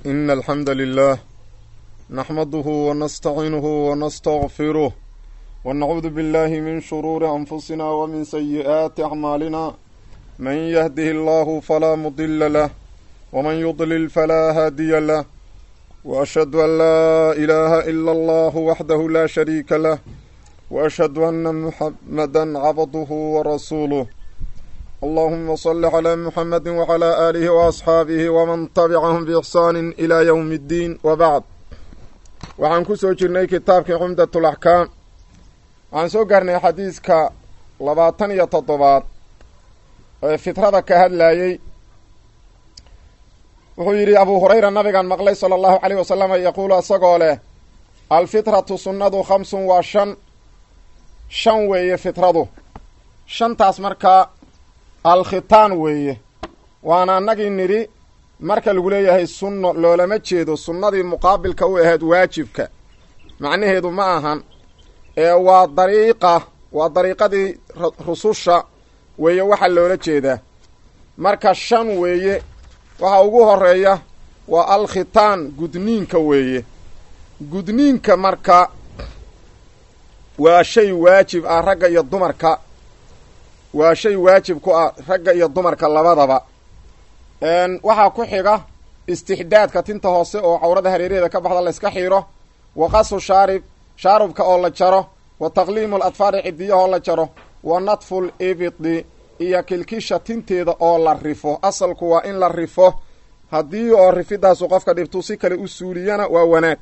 إن الحمد لله نحمده ونستعينه ونستغفره ونعوذ بالله من شرور أنفسنا ومن سيئات أعمالنا من يهده الله فلا مضل له ومن يضلل فلا هادي له وأشهد أن لا إله إلا الله وحده لا شريك له وأشهد أن محمدا عبده ورسوله اللهم صل على محمد وعلى آله وأصحaabihi وman تبcahm بإxsaan إlى yوم الdiin وbعd waxaan ku soo jirnay kitaabkii cumdaة الأxkaam waxaan soo gaarnay xadiiska labaatan iyo toddobaad ee fitrada ka hadlayey wuxuu yidhi abu hurayra nabigan maqlay salى الlahu عalيه wasalam yaquulu isagoo leh alfitraةu sunnadu khamsun waa shan shan weeye fitradu shantaas markaa alkhitaan weeye waana annagii nidhi marka lagu leeyahay sunno loolama jeedo sunnadii muqaabilka u ahayd waajibka macnaheedu ma ahan ee waa dariiqa waa dariiqadii rususha weeye waxaa loola jeedaa marka shan weeye waxa ugu horeeya waa alkhitaan gudniinka weeye gudniinka marka waa shay waajib ah ragga iyo dumarka waa shay waajib ku ah ragga iyo dumarka labadaba waxaa ku xiga istixdaadka tinta hoose oo cawrada hareeraheeda ka baxda layska xiiro wa qasu shaarib shaarubka oo la jaro wa taqliimu ladfaari cidiyahoo la jaro wa nadful ibidi iyo kilkisha tinteeda oo la rifo asalku waa in la rifo haddii oo rifidaasu qofka dhibtu si kale u suuliyana waa wanaag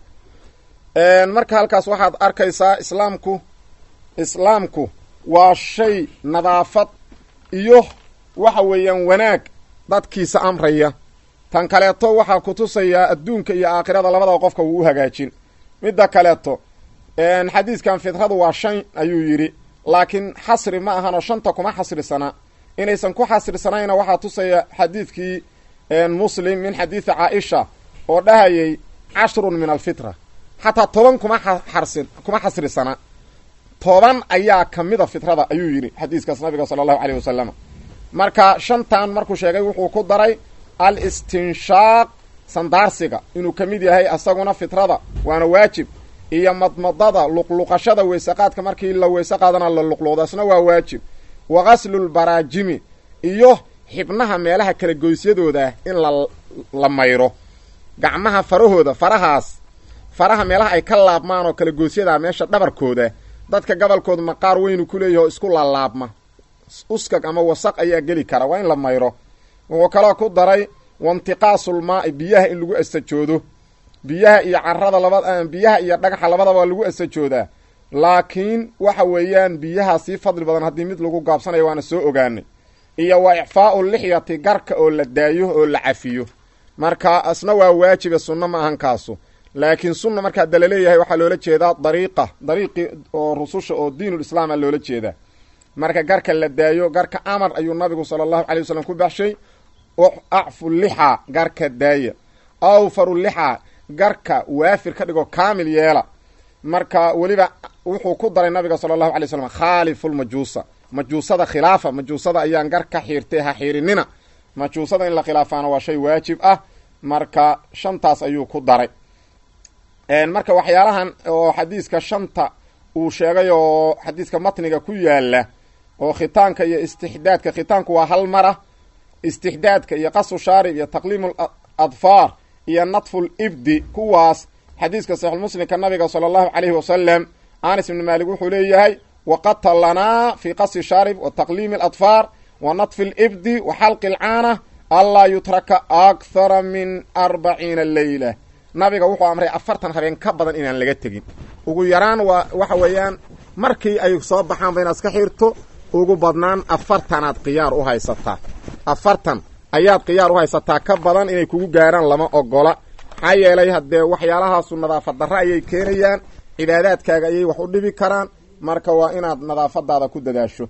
marka halkaas waxaad arkaysaa islaamku islaamku waa shay nadaafad iyo waxa weeyaan wanaag dadkiisa amraya tan kaleeto waxaa ku tusayaa adduunka iyo aakhirada labadaba qofka wuu u hagaajin midda kaleeto xadiiskan fitradu waa shan ayuu yidhi laakiin xasri ma ahanoo shanta kuma xasrisana inaysan ku xasrisanayna waxaa tusaya xadiidkii muslim min xadiidi caaisha oo dhahayay cashrun min alfitra xataa toban kuma xarsin kuma xasrisana toban ayaa ka mida fitrada ayuu yidhi xadiiskaas nabiga sala allahu caleyh wasalam marka shantan markuu sheegay wuxuu ku daray al istinshaaq sandaarsiga inuu ka mid yahay asaguna fitrada waana waajib iyo madmadada luqluqashada weysaqaadka markii la weyse qaadana la luqluqdo asna waa waajib wa qaslulbaraajimi iyo xibnaha meelaha kala goysyadooda in la la mayro gacmaha farahooda farahaas faraha meelaha ay ka laabmaan oo kala goysyadaa meesha dhabarkooda dadka gobolkooda maqaar weynu ku leeyahy oo isku laalaabma uskag ama wasaq ayaa geli kara waa in la mayro wuxuu kaloo ku daray waintiqaasulmaa'i biyaha in lagu asajoodo biyaha iyo carada laba biyaha iyo dhagaxa labadaba lagu asajoodaa laakiin waxa weeyaan biyaha sii fadli badan haddii mid lagu gaabsanayo waana soo ogaanay iyo wa icfaa'u lixyati garka oo la daayo oo la cafiyo marka asna waa waajibe sunno ma ahan kaasu laakiin sunna marka hadda laleeyahay waxaa loola jeedaa dariiqa dariiqii oo rususha oo diinul islaama loola jeedaa marka garka la daayo garka amar ayuu nabigu sala allahu calay wasalam ku baxshay acfu lixaa garka daaya awfaru lixaa garka waafir ka dhigo kaamil yeela marka weliba wuxuu ku daray nabiga sala allahu alay slam khaalifulmajuusa majuusada khilaafa majuusada ayaan gar ka xiirtay ha xiirinina majuusada in la khilaafaana waa shay waajib ah marka shantaas ayuu ku daray marka waxyaalahan oo xadiiska shanta uu sheegay oo xadiiska matniga ku yaala oo khitaanka iyo istixdaadka khitaanku waa hal mara istixdaadka iyo qasu shaarib iyo taqliimu adfaar iyo nadful ibdi kuwaas xadiiska saxiixulmuslimka nabiga sala allahu calayhi wasalam anas ibni maalik wuxuu leeyahay waqata lanaa fii qasi shaarib wa taqliimi aladfaar wa nadfi libdi wa xalqi alcaana anlaa yutraka akhara min arbaciina leyla nabiga wuxuu amray afartan habeen ka badan inaan laga tegin ugu yaraan waa waxa weeyaan markii ay soo baxaanba inaad iska xirto ugu badnaan afartanaad khiyaar u haysataa afartan ayaad khiyaar u haysataa ka badan inay kugu gaaraan lama ogola maxaa yeelay haddee waxyaalahaasu nadaafad darre ayay keenayaan cibaadaadkaaga ayay wax u dhibi karaan marka waa inaad nadaafadaada ku dadaasho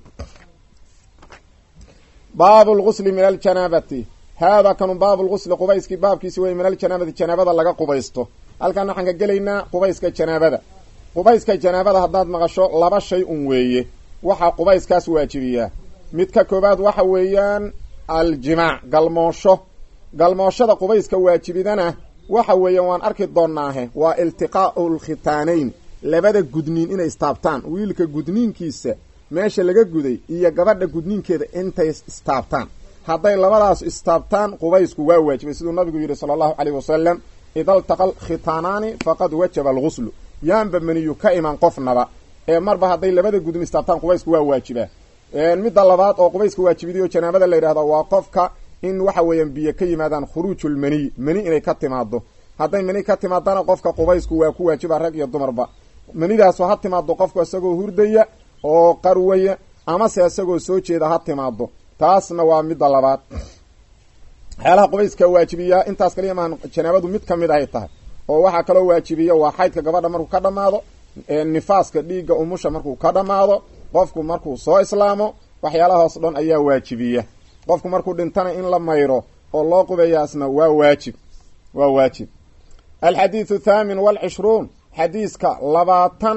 baabu lgusli min aljanaabati haadaa kanu baabu lgusli qubayskii baabkiisi wey min aljanaabati janaabada laga qubaysto halkan waxaan ka gelaynaa qubayska janaabada qubayska janaabada haddaad maqasho laba shay un weeye waxaa qubayskaas waajibiyaa mid ka koobaad waxa weeyaan aljimaac galmoosho galmooshada qubayska waajibidana waxa weeye waan arki doonaahe waa iltiqaa'u lkhitaanayn labada gudniin inay istaabtaan wiilka gudniinkiisa meesha laga guday iyo gabadha gudniinkeeda intay istaabtaan hadday labadaas istaabtaan qubaysku waa waajibay siduu nabigu yidhi sala allahu caleyh wasalam ida altaqa alkhitaanaani faqad wajaba alghuslu yaanba maniyu ka iman qofnaba ee marba hadday labada gudniin istaabtaan qubaysku waa waajibaa midda labaad oo qubayska waajibiday oo janaabada la yidhahdo waa qofka in waxa weeyaan biyo ka yimaadaan khuruujulmaniy mani inay ka timaado hadday mani ka timaadana qofka qubaysku waa ku waajiba rag iyo dumarba manidaasu ha timaado qofku isagoo hurdaya oo qarwaya amase isagoo soo jeeda ha timaado taasna waa midda labaad waxyaalaha qubayska waajibiyaa intaas kaliya maan janaabadu mid ka mid ahay tahay oo waxaa kaloo waajibiya waa xaydka gabadha markuu ka dhammaado nifaaska dhiigga umusha markuu ka dhammaado qofku markuu soo islaamo waxyaalahaas dhan ayaa waajibiya qofku markuu dhintana in la mayro oo loo qubeeyaasna waa waajib waa waajib alxadiidu thaamin walcishruun xadiiska labaatan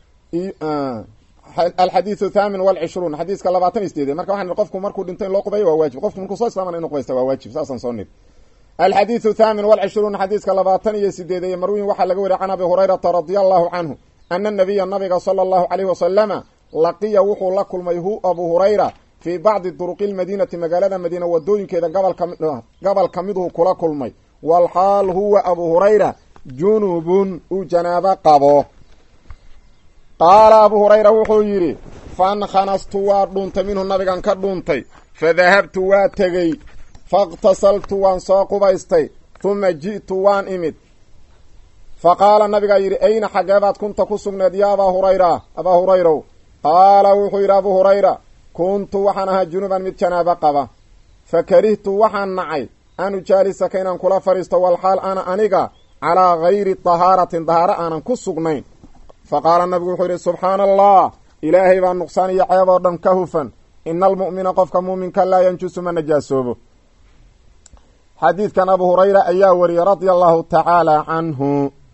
alxadiidu thaamin walcishruun xadiiska labaatan iyo sideed marka waxaan qofku markuu dhinto in loo qubeeyo waa waajib qofku markuu soo islaamana inu qubaysta waa waajib saasaan soo niri alxadiidu thaamin walcishruun xadiiska labaatan iyo sideedeye marwiin waxaa laga wariya can abi hurayrata radia allahu canhu ana nabiya nabiga sala allahu caleyhi wasalama laqiya wuxuu la kulmay hu abu hurayra fii bacdi duruqi lmadiinati magaalada madiina wadooyinkeeda gobol ka miduu kula kulmay walxaal huwa abu hurayra junubun uu janaabo qabo qaala abu hurayra wuxuu yidhi fankanastu waa dhuuntay minhu nabigan ka dhuuntay fadahabtu waa tegey faاqtasaltu waan soo qubaystay huma ji'tu waan imid fa qaala nabigaa yidhi ayna xageebaad kunta ku sugneed yaa abaa hurayra abaa hurayrow qaala wuxuu yidhi abu hurayra kuntu waxaan ahaa junuban mid janaabo qaba fa karihtu waxaan nacay an ujaalisaka inaan kula fadhiisto walxaal ana aniga calaa gayri tahaaratin dahaaro aanan ku sugnayn fa qaala nabigu wuxuu yidhi subxaana allah ilaahay baa nuqsaan iyo ceeb oo dhan ka hufan ina almu'mina qofka muuminka laa yanjusu ma najaasoobo xadiidkan abu hurayra ayaa wariyey radia allahu tacaala canhu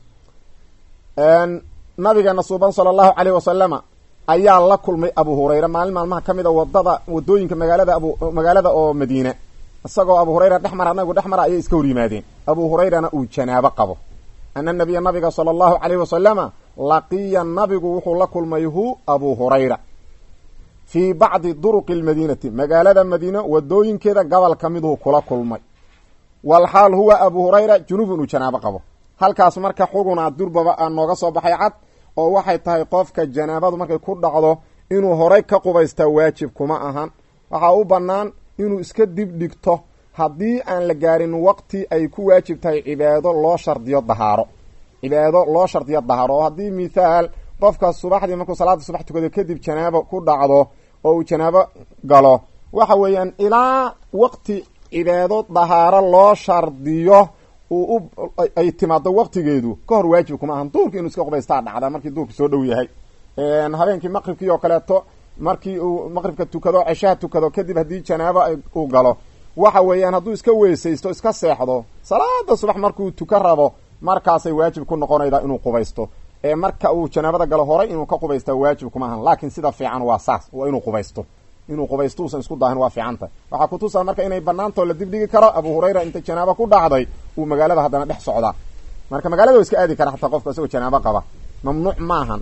nabigeena suuban sala allahu caleyh wasalama ayaa la kulmay abu hurayra maalin maalmaha ka mid a wadada wadooyinka magaalada abu magaalada oo madiina isagoo abu hurayra dhex mara nabigu dhex mara ayay iska hor yimaadeen abu hurayrana uu janaabo qabo ana nabiya nabiga sala allahu caleyhi wasalama laqiya nabigu wuxuu la kulmay hu abu hurayra fii bacdi duruqi lmadiinati magaalada madiina wadooyinkeeda gobol ka miduu kula kulmay walxaal huwa abu hurayra junubun uu janaabo qabo halkaas marka xuguna durbaba aa nooga soo baxay cad oo waxay tahay qofka janaabadu markay ku dhacdo inuu horay ka qubaystaa waajib kuma ahan waxaa u bannaan inuu iska dib dhigto haddii aan la gaarin waqti ay ku waajib tahay cibaado loo shardiyo dahaaro cibaado loo shardiyo dahaaro oo haddii mithaal qofka subaxdii markuu salaada subax tukado kadib janaabo ku dhacdo oo uu janaabo galo waxa weeyaan ilaa waqti cibaado dahaaro loo shardiyo uu ay timaado waqtigeedu ka hor waajib kuma ahan duurka inuu iska qubaystaa dhacda markii duurka soo dhow yahay habeenkii maqribkii oo kaleeto markii uu maqribka tukado ceshaha tukado kadib haddii janaabo uu galo waxa weeyaan hadduu iska weysaysto iska seexdo salaada subax markuu tuka rabo markaasay waajib ku noqonaydaa inuu qubaysto ee marka uu janaabada galo horay inuu ka qubaystaa waajib kuma ahan laakiin sida fiican waa saas waa inuu qubaysto inuu qubaysto usan isku daahin waa fiicanta waxaa kutusaa marka inay banaantoo la dibdhigi karo abu hurayra inta janaabo ku dhacday uu magaalada haddana dhex socdaa marka magaalada wa iska aadi kara xataa qofka isagoo janaabo qaba mamnuuc maahan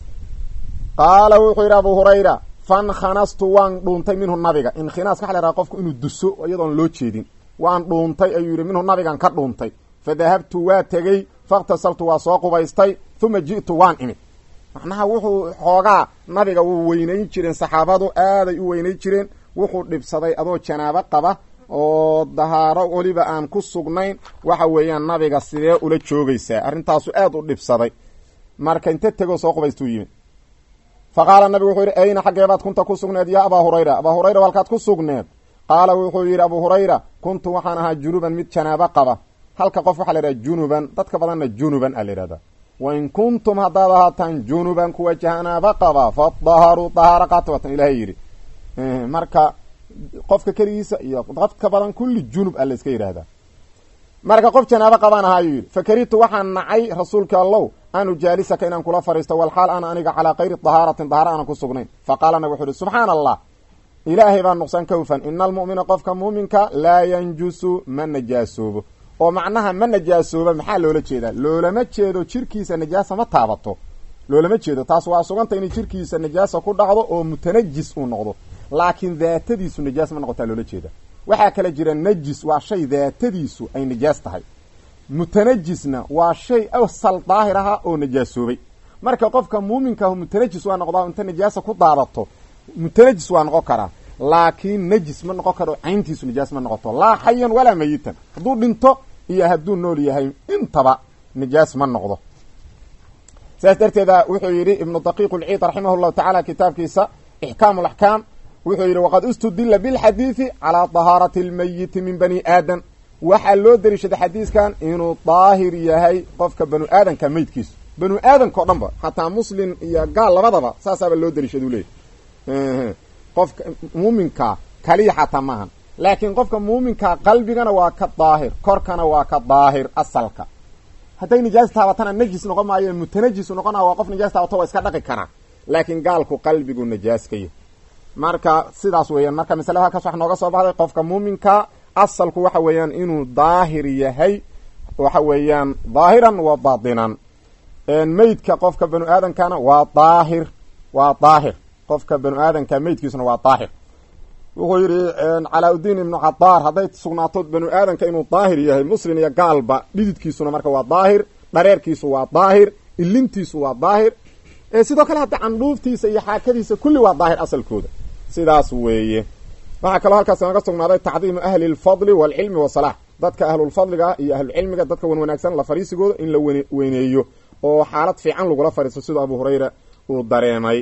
qaala wuxuu yidhi abu hurayra fankanastu waan dhuuntay minhu nabiga inkhinaas waxa la yhaha qofku inuu duso iyadoon loo jeedin waan dhuuntay ayuu yidhi minhu nabigan ka dhuuntay fa dahabtu waa tegey fakhtasaltu waa soo qubaystay uma ji'tu waan imid macnaha wuxuu xoogaa nabiga wuu weynayn jireen saxaabadu aaday u weynayn jireen wuxuu dhibsaday adoo janaabo qaba oo dahaaro weliba aan ku sugnayn waxa weeyaan nabiga sidee ula joogaysaa arrintaasu aad u dhibsaday marka inta tegoo soo qubaystuu yimid fa qaala nabigu wuxuu yidhi ayna xaggeebaad kunta ku sugneed yaa abaa hurayra abaa hurayra halkaad ku sugneed qaala wuxuu yidhi abu hurayra kuntu waxaan ahaa junuban mid janaabo qaba halka qof waxaa la yidhaha junuban dadka badanna junuban a la yidhahdaa wain kuntum haddaad ahaataan junuban kuwa janaabo qaba fadaharuu dahaaro qaata waatan ilaahay yidhi marka qofka keligiisa iyo dadka badan kulli junub a la iska yidhaahdaa marka qof janaabo qabaan ahaayuu yidhi fakarihtu waxaan nacay rasuulka allow an ujaalisaka inaan kula fariisto walxaal ana aniga calaa kayri dahaaratin dahaaro aanan ku sugnayn faqaala nabig wuxu uhi subxaana allah ilaahay baa nuqsaan ka hufan ina almu'mina qofka muuminka laa yanjusu ma najaasoobo oo macnaha ma najaasooba maxaa loola jeedaa loolama jeedo jirkiisa najaasa ma taabato loolama jeedo taas waa suganta inay jirkiisa najaasa ku dhacdo oo mutanajis uu noqdo laakiin daatadiisu najaas ma noqotaa loola jeeda waxaa kala jira najis waa shay daatadiisu ay najaas tahay mutanajisna waa shay asal daahir aha oo najaasoobay marka qofka muuminkaah mutanajis waa noqdaa inta najaasa ku daadato mutanajis waa noqon karaa laakiin najis ma noqon karo cayntiisu najaas ma noqoto laa xayan walaa mayitan hadduu dhinto iyo hadduu nool yahay intaba najaas ma noqdo saas darteeda wuxuu yidhi ibnu daqiiq lciid raximah llahu tacaala kitaabkiisa ixkaam laxkaam wuxuu yidhi waqad istudila bilxadiidi calaa dahaarati almayiti min bani aadam waxaa loo dariishaday xadiiskan inuu daahir yahay qofka banu aadanka meydkiisu banu aadanka o dhan ba xataa muslim iyo gaal labadaba saasaaba loo dariishadu leeyahy qofka muuminka kaliya xataa maahan laakiin qofka muuminka qalbigana waa ka daahir korkana waa ka daahir asalka hadday nijaas taabatana najis noqon maayo mutanajisu noqonaa waa qof nijaas taabato waa iska dhaqi karaa laakiin gaalku qalbigu najaaskaya marka sidaas weeyaan marka masalada halkaas wax nooga soo baxday qofka muuminka asalku waxa weeyaan inuu daahir yahay waxa weeyaan daahiran wa baatinan meydka qofka banu aadamkana waa daahir waa daahir qofka banu aadamka meydkiisuna waa daahir wuxuu yidhi calaa-udiin ibnu cadaar hadday sugnaato banu aadamka inuu daahir yahay muslim iyo gaalba dhididkiisuna marka waa daahir dhareerkiisu waa daahir ilintiisu waa daahir sidoo kale hadda candhuuftiisa iyo xaakadiisa kulli waa daahir asalkooda sidaas weeye waxaa kaloo halkaas naga sugnaaday tacdiimu ahli lfadli waalcilmi wasalax dadka ahlulfadliga iyo ahlucilmiga dadka wan wanaagsan la fariisigooda in la weyneeyo oo xaalad fiican lagula fariisto siduu abu hurayra uu dareemay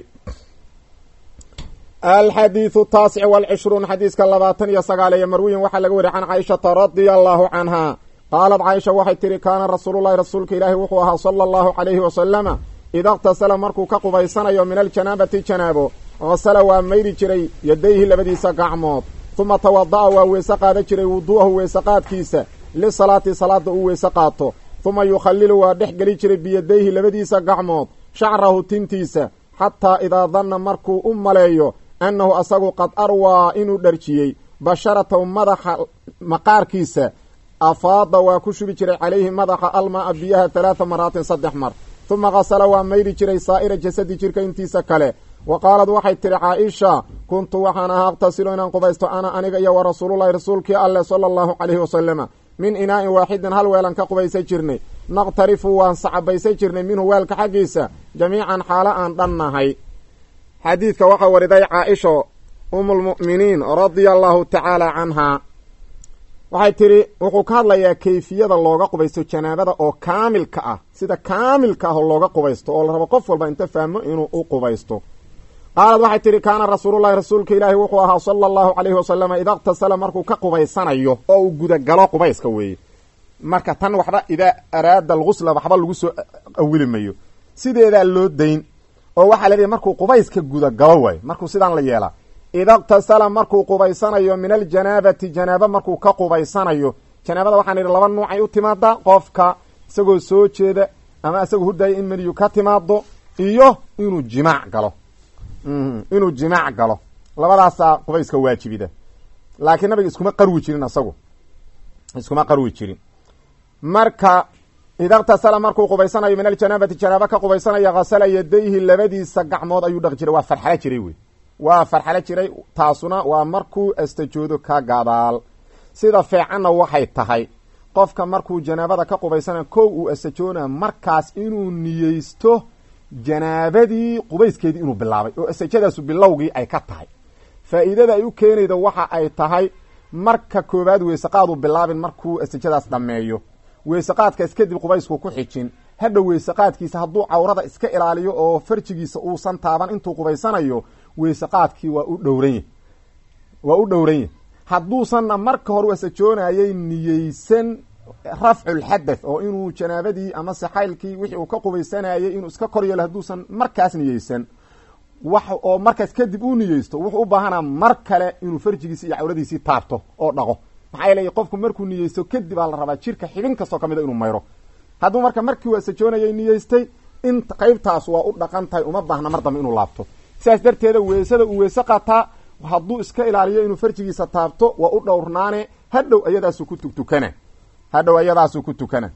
alxadiidu taasic walcishruun xadiiska labaatan iyo sagaaleeyo marwiyin waxaa laga wariy can caaishata radia allahu canha qaalat caaisha waxay tihi kaana rasuululahi rasuulka ilaahi wuxuu ahaa sala allahu calayhi wasalama ida qtasala markuu ka qubaysanayo min aljanaabati janaabo qasala waa mayri jiray yadayhi labadiisa gacmood huma tawada'a waa weese qaada jiray wuduu'ahu weese qaadkiisa lisalaati salaada uu weese qaato huma yukhallilu waa dhex geli jiray biyadayhi labadiisa gacmood shacrahu tintiisa xataa idaa danna markuu u maleeyo annahu asagu qad arwaa inuu dharjiyey basharatahu madaxa maqaarkiisa afaada waa ku shubi jiray calayhi madaxa almaa biyaha halaata maraatin saddex mar huma qasala waa mayri jiray saa'ira jasadi jirka intiisa kale wa qaalad waxay tidhi caaisha kuntu waxaan ahaa aqtasilu inaan qubaysto ana aniga iyo wa rasuulullahi rasuulkii alleh sala allahu calayhi wasalama min inaa'in waaxidin hal weelan ka qubaysan jirnay naqtarifu waan sacabaysan jirnay minhu weelka xaggiisa jamiican xaalo aan dhannahay xadiidka waxaa wariday caaisha umulmu'miniin radia allahu tacaala canhaa waxay tidhi wuxuu ka hadlayaa kayfiyada looga qubaysto janaabada oo kaamilka ah sida kaamilka ah oo looga qubaysto oo la rabo qof walba inta fahmo inuu u qubaysto qaalad waxay tidhi kaana rasuulullahi rasuulka ilaahi wuxuu ahaa sala allahu calayhi wasalama ida qtasala markuu ka qubaysanayo oo uu gudagalo qubayska weeye marka tan waxba idaa araada algusla waxba lagu soo awili mayo sideedaa loo dayn oo waxaa leedahay markuu qubayska gudagalo waayo markuu sidaan la yeelaa ida qtasala markuu qubaysanayo min aljanaabati janaaba markuu ka qubaysanayo janaabada waxaan idhi laba nuucay u timaadaa qofka isagoo soo jeeda ama isagoo hurdaya in meniyu ka timaado iyo inuu jimaac galo inuu jimaac galo labadaasaa qubayska waajibida laakiin nabiga iskuma qarwi jirin isagu iskuma qarwi jirin marka ida qtasala markuu qubaysanayo min aljanaabati janaaba ka qubaysanaya hasala yadayhi labadiisa gacmood ayuu dhaqi jiray waa farxalo jiray wey waa farxalo jiray taasuna waa markuu astajoodo ka gadaal sida feecanna waxay tahay qofka markuu janaabada ka qubaysanayo kow uu astajoona markaas inuu niyeysto janaabadii qubayskeedii inuu bilaabay oo astajadaasu bilowgii ay ka tahay faa'iidada ay u keenayda waxa ay tahay marka koowaad weysaqaadu bilaabin markuu astajadaas dhammeeyo weysaqaadkaas kadib qubaysku ku xijin hadhow weysaqaadkiisa hadduu cawrada iska ilaaliyo oo farjigiisa uusan taaban intuu qubaysanayo weysaqaadkii waa u dhowranya waa u dhowran yahy hadduusanna marka hore wasajoonayay niyeysan rafculxadath oo inuu janaabadii ama saxaylkii wixii uu ka qubaysanayay inuu iska kor yeelo hadduusan markaas niyeysan wax oo markaas kadib uu niyeysto wuxuu u baahanaa mar kale inuu farjigiisi iyo cawradiisii taabto oo dhaqo maxaa yeelay qofku markuu niyeysto kadib aa la rabaa jirka xibin kastoo kamida inuu mayro hadduu marka markii wasajoonayay niyeystay in qaybtaas waa u dhaqan tahay uma baahna mar dambe inuu laabto sidaas darteeda weysada uu weyse qataa hadduu iska ilaaliyo inuu farjigiisa taabto waa u dhowrnaane hadhow ayadaasu ku tugtukana hadhow ayadaasuu ku tukana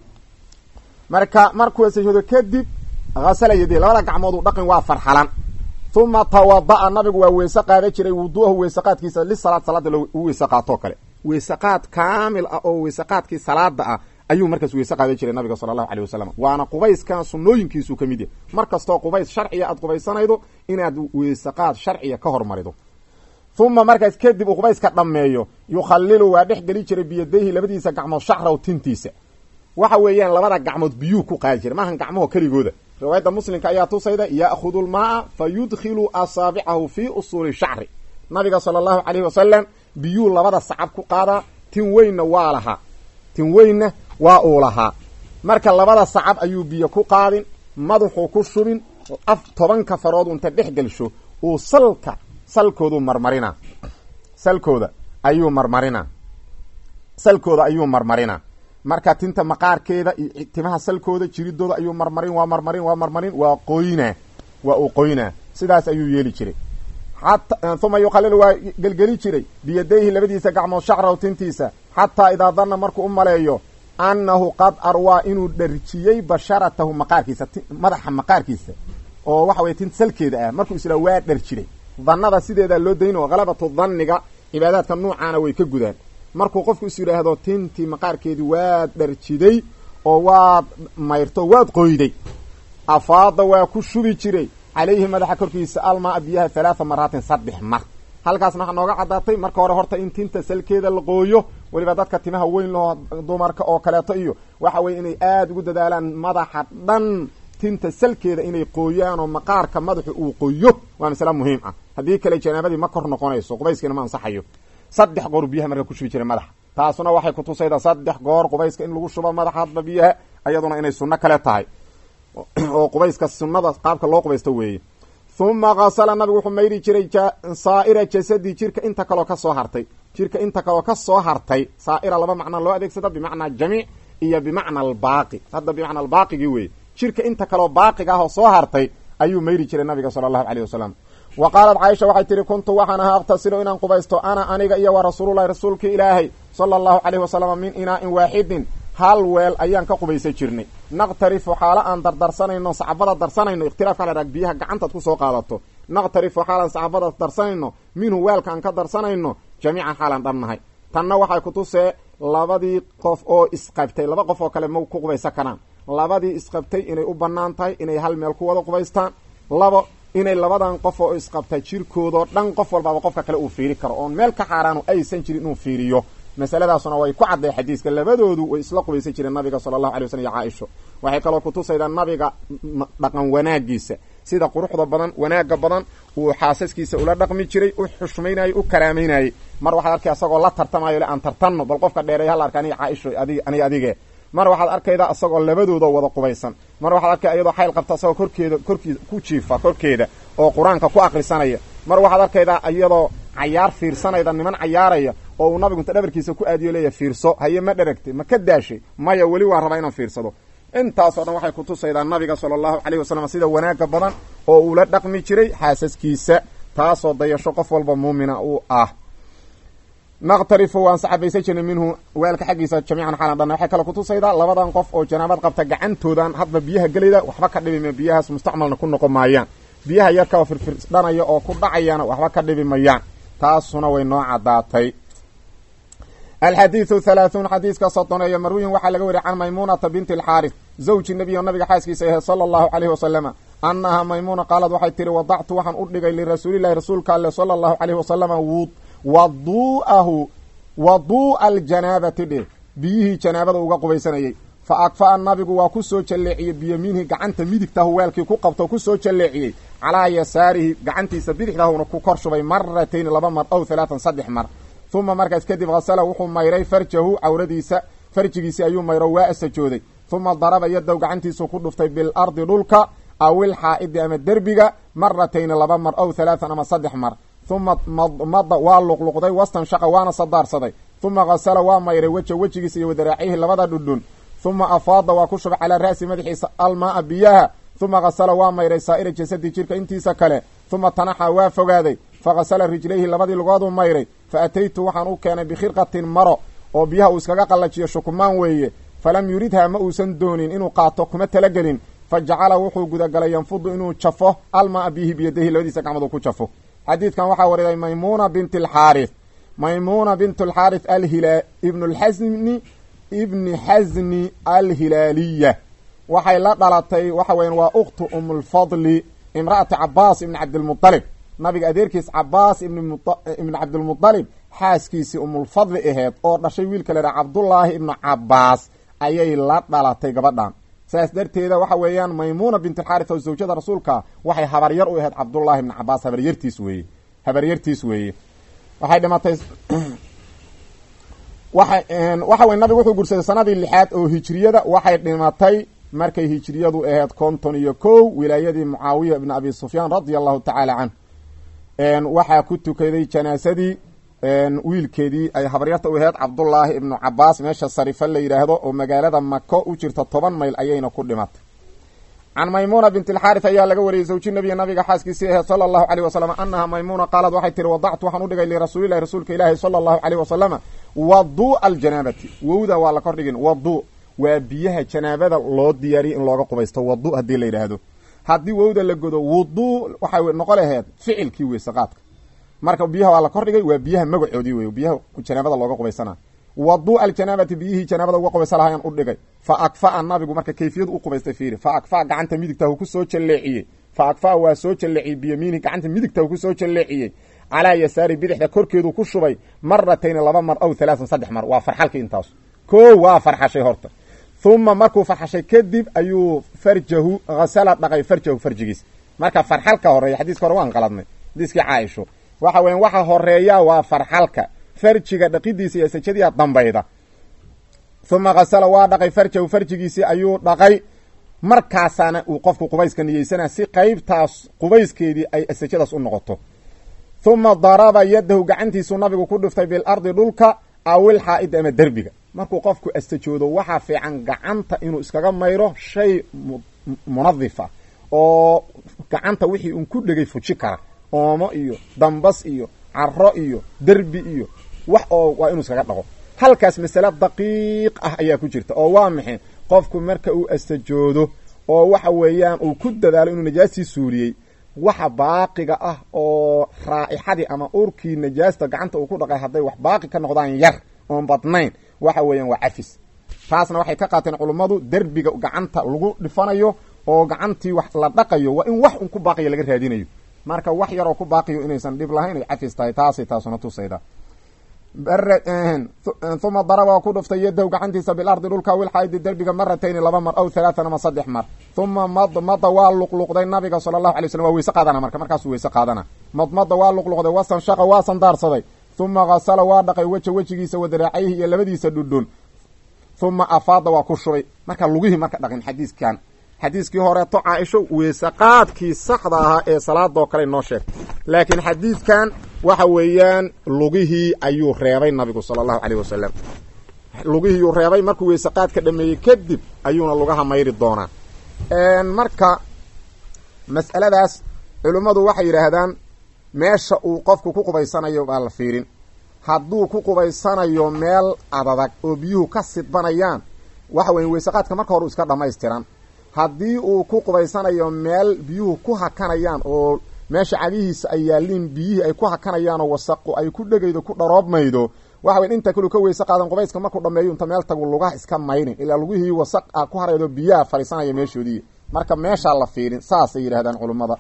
marka markuu weysayoodo kadib hasala yadii labada gacmooduu dhaqin waa farxalan uma tawada'a nabigu waa weyse qaada jiray wuduuahu weysaqaadkiisa lisalaad salaada u weyse qaatoo kale weysaqaad kaamil ah oo weysaqaadkii salaada ah ayuu markaas weyse qaadan jiray nabiga sala allahu aleyh wasalam waana qubayskan sunnooyinkiisuu ka mid yahay mar kastoo qubays sharciya aad qubaysanaydo inaad weysaqaad sharciya ka hormarido uma markaas kadib uu qubayska dhammeeyo yukhalilu waa dhex geli jiray biyadayhi labadiisa gacmood shacraw tintiisa waxa weeyaan labada gacmood biyuu ku qaadi jiray maahan gacmaho keligooda riwaayadda muslimka ayaa tusayda ya'khudu lmaaa fa yudkhilu asaabicahu fii usuuli shacri nabiga sala allahu caleyhi wasalam biyuu labada sacab ku qaadaa tin weynna waa lahaa tin weynna waa uu lahaa marka labada sacab ayuu biyo ku qaadin madaxuu ku shubin af tobanka farood unta dhex gelsho uu salka salkoodu marmarinaa salkooda ayuu marmarinaa salkooda ayuu marmarinaa marka tinta maqaarkeeda iyo timaha salkooda jiridooda ayuu marmarin waa marmarin waa marmarin waa qoynaa waa uu qoynaa sidaas ayuu yeeli jiray uma yukhalilu waa gelgeli jiray biyadayhi labadiisa gacmood shacraw tintiisa xataa idaa danna markuu u maleeyo annahu qad arwaa inuu dharjiyey basharatahu maqaarkiisa madaxa maqaarkiisa oo waxa weye tinta salkeeda ah markuu isla waa dharjiray dannada sideedaa loo dayn oo halabatu danniga cibaadaadka nuucaana way ka gudaan markuu qofku is yidhaahdo tintii maqaarkeedii waad dharjiday oo waad mayrto waad qoyday afaada waa ku shubi jiray calayhi madaxa korkiisa almaa biyaha halaatha maraatin saddex mar halkaasna waxaa nooga caddaatay marka hore horta in tinta salkeeda la qooyo weliba dadka timaha weyn loo dumarka oo kaleeto iyo waxa weye inay aada ugu dadaalaan madaxa dhan tinta salkeeda inay qooyaan oo maqaarka madaxu uu qoyo waa masale muhiim ah haddii kale janaabadii ma kor noqonayso qubayskiina ma ansaxayo saddex goor biyaha marka ku shubi jiray madaxa taasuna waxay kutusaydaa saddex goor qubayska in lagu shubo madaxa hadba biyaha iyaduna inay sunno kale tahay oo qubayska sunnada qaabka loo qubaysto weeye uma kasala nabigu wuxuu mayri jiray saa'ira jasadi jirka inta kaloo ka soo hartay jirka inta kaloo ka soo hartay saa'ira laba macnaa loo adeegsada bimacnaa jamiic iyo bimacna albaaqi hadda bimacna albaaqigii weeye jirka inta kaloo baaqiga ah oo soo hartay ayuu mayri jiray nabiga sala allahu caleyh wasalam wa qaalat caaisha waxay tihi kuntu waxaan ahaa aqtasilu inaan qubaysto ana aniga iyo wa rasuululahi rasuulkii ilaahay sala allahu caleyhi wasalam min inaa'in waaxidin hal weel ayaan ka qubaysan jirnay naqtarifu xaalo aan dardarsanayno sacbada darsanayno ikhtilaafka la dhaag biyaha gacantaad kusoo qaadato naqtarifu xaalaan sacbada darsanayno minhu weelka aan ka darsanayno jamiican xaalaan dhannahay tanna waxay kutusee labadii qof oo isqabtay laba qof oo kale ma ku qubaysan karaan labadii isqabtay inay u bannaan tahay inay hal meel ku wada qubaystaan labo inay labadan qof oo isqabtay jirkoodao dhan qof walbaaba qofka kale uu fiiri karo oon meel ka xaaraanu aysan jirin inuu fiiriyo masaladaasuna way ku cadday xadiiska labadoodu way isla qubaysan jireen nabiga sala allahu alay waslm iyo caaisho waxay kaloo kutusaydaa nabiga dhaqan wanaagiisa sida quruxda badan wanaagga badan uu xaasaskiisa ula dhaqmi jiray u xushmaynayey u karaamaynayey mar waxaad arkay asagoo la tartamayo le aan tartanno bal qofka dheereey halla arka aniga caaisho adig aniga adige mar waxaad arkaydaa asagoo labadooda wada qubaysan mar waxaad arkay iyadoo xayl qabta asagoo korkeeda korkii ku jiifa korkeeda oo qur-aanka ku akrisanaya mar waxaad arkaydaa iyadoo cayaar fiirsanayda niman cayaaraya oo uu nabigu inta dhabarkiisa ku aadiyo leeya fiirso haye ma dheragtay ma ka daashay maya weli waa rabaa inaan fiirsado intaasoo dhan waxay kutusaydaa nabiga sala allahu caleyhi wasalam sida wanaaga badan oo uula dhaqmi jiray xaasaskiisa taasoo dayasho qof walba muumina uu ah naqtarifu waan saxabaysan jirnay minhu weelka xaggiisa jamiican xaalan dhanna waxay kale kutusaydaa labadan qof oo janaabad qabta gacantoodan hadba biyaha gelayda waxba ka dhibima biyahaas mustacmalna ku noqon maayaan biyaha yarka oo firfirdhanaya oo ku dhacayana waxba ka dhibi mayaan taasuna way noo caddaatay alxadiidu halaahuun xadiiska sodoneeyo marwiyin waxaa laga wariyay can maymuunata binti alxaaris zawji nebiyo nabiga xaaskiisa ahe sala allahu caleyhi wasalama annahaa maymuuna qaalad waxay tihi wadactu waxaan u dhigay lirasuulillahi rasuulka alle sala allahu caleyhi wasalama waduu'ahu waduu'a aljanaabati dheh biyihii janaabada uga qubaysanayay fa akfa'a nabigu waa ku soo jalleeciyey biyamiinihi gacanta midigtahu weelkii ku qabto ku soo jalleeciyey calaa yasaarihi gacantiisa bidixdahuna ku kor shubay maratayni laba mar ow halaatan saddex mar uma markaas kadib hasala wuxuu mayray farjahu cawradiisa farjigiisii ayuu mayro waa asajooday uma daraba yadow gacantiisu ku dhuftay bilardi dhulka awil xaa'idi ama derbiga maratayni laba mar ow halaatan ama saddex mar uma mada waa luqluqday wastanshaqa waana sadaarsaday uma hasala waa mayray weja wejigiisa iyo wadaraacihi labada dhudhun uma afaada waa ku shubay calaa ra'si madaxiisa almaaa biyaha uma hasala waa mayray saa'ira jasadi jirka intiisa kale uma tanaxa waa fogaaday faghasala rijlayhi labadii lugooduu mayray fa ataytu waxaan u keenay bikhirqatin maro oo biyaha uu iskaga qallajiyo shukumaan weeye falam yuridhaa ma uusan doonin inuu qaato kuma talagelin fa jacala wuxuu gudagalay yanfudu inuu jafo almaa biyihi biyadahi labadiisa gacmood uu ku jafo xadiidkan waxaa wariday maymuuna binti alxaarith maymuuna bint alxaarith alhila ibnu lxasni ibni xasni alhilaaliya waxay la dhalatay waxa weyan waa ukhtu umulfadli imra'ati cabaas ibni cabdilmualib nabiga adeerkiis cabaas ibni cabdilmualib xaaskiisii umulfadli aheed oo dhashay wiilka la yidhaha cabdullaahi ibnu cabaas ayay la dhalatay gabadhan saas darteeda waxa weeyaan maymuuna bint alxaarith oo zawjada rasuulka waxay habaryar u ahayd cabdullaahi ibni cabaas habaryartiis weeye habaryartiis weeye waxay dhimatay waxa waxa weye nabigu wuxuu guursaday sanadii lixaad oo hijriyada waxay dhimatay markay hijriyadu ahayd konton iyo kow wilaayadii mucaawiya ibni abi sufyaan radia allahu tacaala canhu waxaa ku tukaday janaasadii wiilkeedii ay habaryarta u ahayd cabdullaahi ibnu cabaas meesha sarifa la yidhaahdo oo magaalada mako u jirta toban mayl ayayna ku dhimatay can maymuuna bint alxaarith ayaa laga wariyey zawji nabiya nabiga xaaskiisii ahayd sala allahu caleyh wasalam annaha maymuuna qaalad waxay tihi wadactu waxaan u dhigay lirasuulilahi rasuulka ilaahi sala allahu caleyh wasalama waduu'a aljanaabati wowda waa la kordhigin wadu waa biyaha janaabada loo diyaariyay in looga qubaysto wadu haddii la yidhaahdo haddii wowda la godo wuduu waxay noqo laheyd ficilkii weysaqaadka marka biyaha waa la kordhigay waa biyaha magacoodii wey biyaha janaabada looga qubaysana wadu aljanaabati biyihii janaabada uga qubaysa lahayaan u dhigay fa akfa'a nabigu marka kayfiyadu u qubaystay fiiri fa akfa'a gacanta midigtahu ku soo jalleeciyey fa akfa'a waa soo jalleeciyey biyamiini gacanta midigtahu ku soo jalleeciyey calaa yasaari bidixda korkeedu ku shubay maratayni laba mar aw halaatan saddex mar waa farxalkii intaas koo waa farxashay horta huma markuu farxashay kadib ayuu farjahu hasala dhaqay farjahu farjigiis marka farxalka horeeya xadiiska hore waan qaladnay xadiiskii caaisho waxa weyan waxa horeeya waa farxalka farjiga dhaqidiisa iyo sajadiya dambayda huma hasala waa dhaqay farjahu farjigiisii ayuu dhaqay markaasaana uu qofku qubayska niyeysana si qeybtaas qubayskeedii ay sajadaas u noqoto huma daraba yadahu gacantiisuu nabigu ku dhiftay bilardi dhulka awil xaa'id ama derbiga markuu qofku astajoodo waxaa fiican gacanta inuu iskaga mayro shay munadif ah oo gacanta wixii un ku dhegay fuji kara oomo iyo dambas iyo caro iyo derbi iyo wax oo waa inuu iskaga dhaqo halkaas masale daqiiq ah ayaa ku jirta oo waa maxay qofku marka uu astajoodo oo waxa weeyaan uu ku dadaalo inuu najaastii suuliyey waxa baaqiga ah oo raa'ixadii ama urkii najaasta gacanta uu ku dhaqay hadday wax baaqi ka noqdaan yar oon badnayn waxa weeyaan waa cafis taasna waxay ka qaateen culummadu derbiga gacanta lagu dhifanayo oo gacantii wax la dhaqayo waa in wax un ku baaqiya laga raadinayo marka wax yaroo ku baaqiyo inaysan dhib lahayn ay cafis tahay taasay taasuna tusayda uma daraba waa ku dhuftay yadahu gacantiisa bilardi dhulka wilxaidi derbiga maratayni laba mar aw halaatan ama saddex mar uma madmada waa luqluqday nabiga sala allahu alay slm waa weyse qaadana marka markaasuu weyse qaadana madmada waa luqluqday wasanshaqa waa sandaarsaday uma hasala waa dhaqay weja wejigiisa wadaraacayhi iyo labadiisa dhudhun uma afaada waa ku shubay marka lugihii marka dhaqin xadiiskan xadiiskii horeeto caaisho weysaqaadkii saxda ahaa ee salaadoo kale noo sheegtay laakiin xadiidkan waxa weeyaan lugihii ayuu reebay nabigu sala allahu caleyh wasalam lugihiiyuu reebay markuu weysaqaadka dhameeyey kadib ayuuna lugaha mayri doonaa marka mas'aladaas culimmadu waxay yidhaahdaan meesha uu qofku ku qubaysanayo baa la fiirin hadduu ku qubaysanayo meel adadag oo biyuhu ka sidbanayaan waxa weya weysaqaadka marka hore u iska dhammaystiran haddii uu ku qubaysanayo meel biyuhu ku hakanayaan oo meesha cagihiisa ay yaaliin biyihii ay ku hakanayaanoo wasaqu ay ku dhegaydo ku dharoobmaydo waxa weya inta kalu ka weyse qaadan qubayska markuu dhameeyo inta meel tagu lugaha iska mayrin ilaa lugihii wasaq a ku haraydo biyaha fadhiisanaya meeshoodii marka meeshaa la fiirin saasay yidhahdaan culummada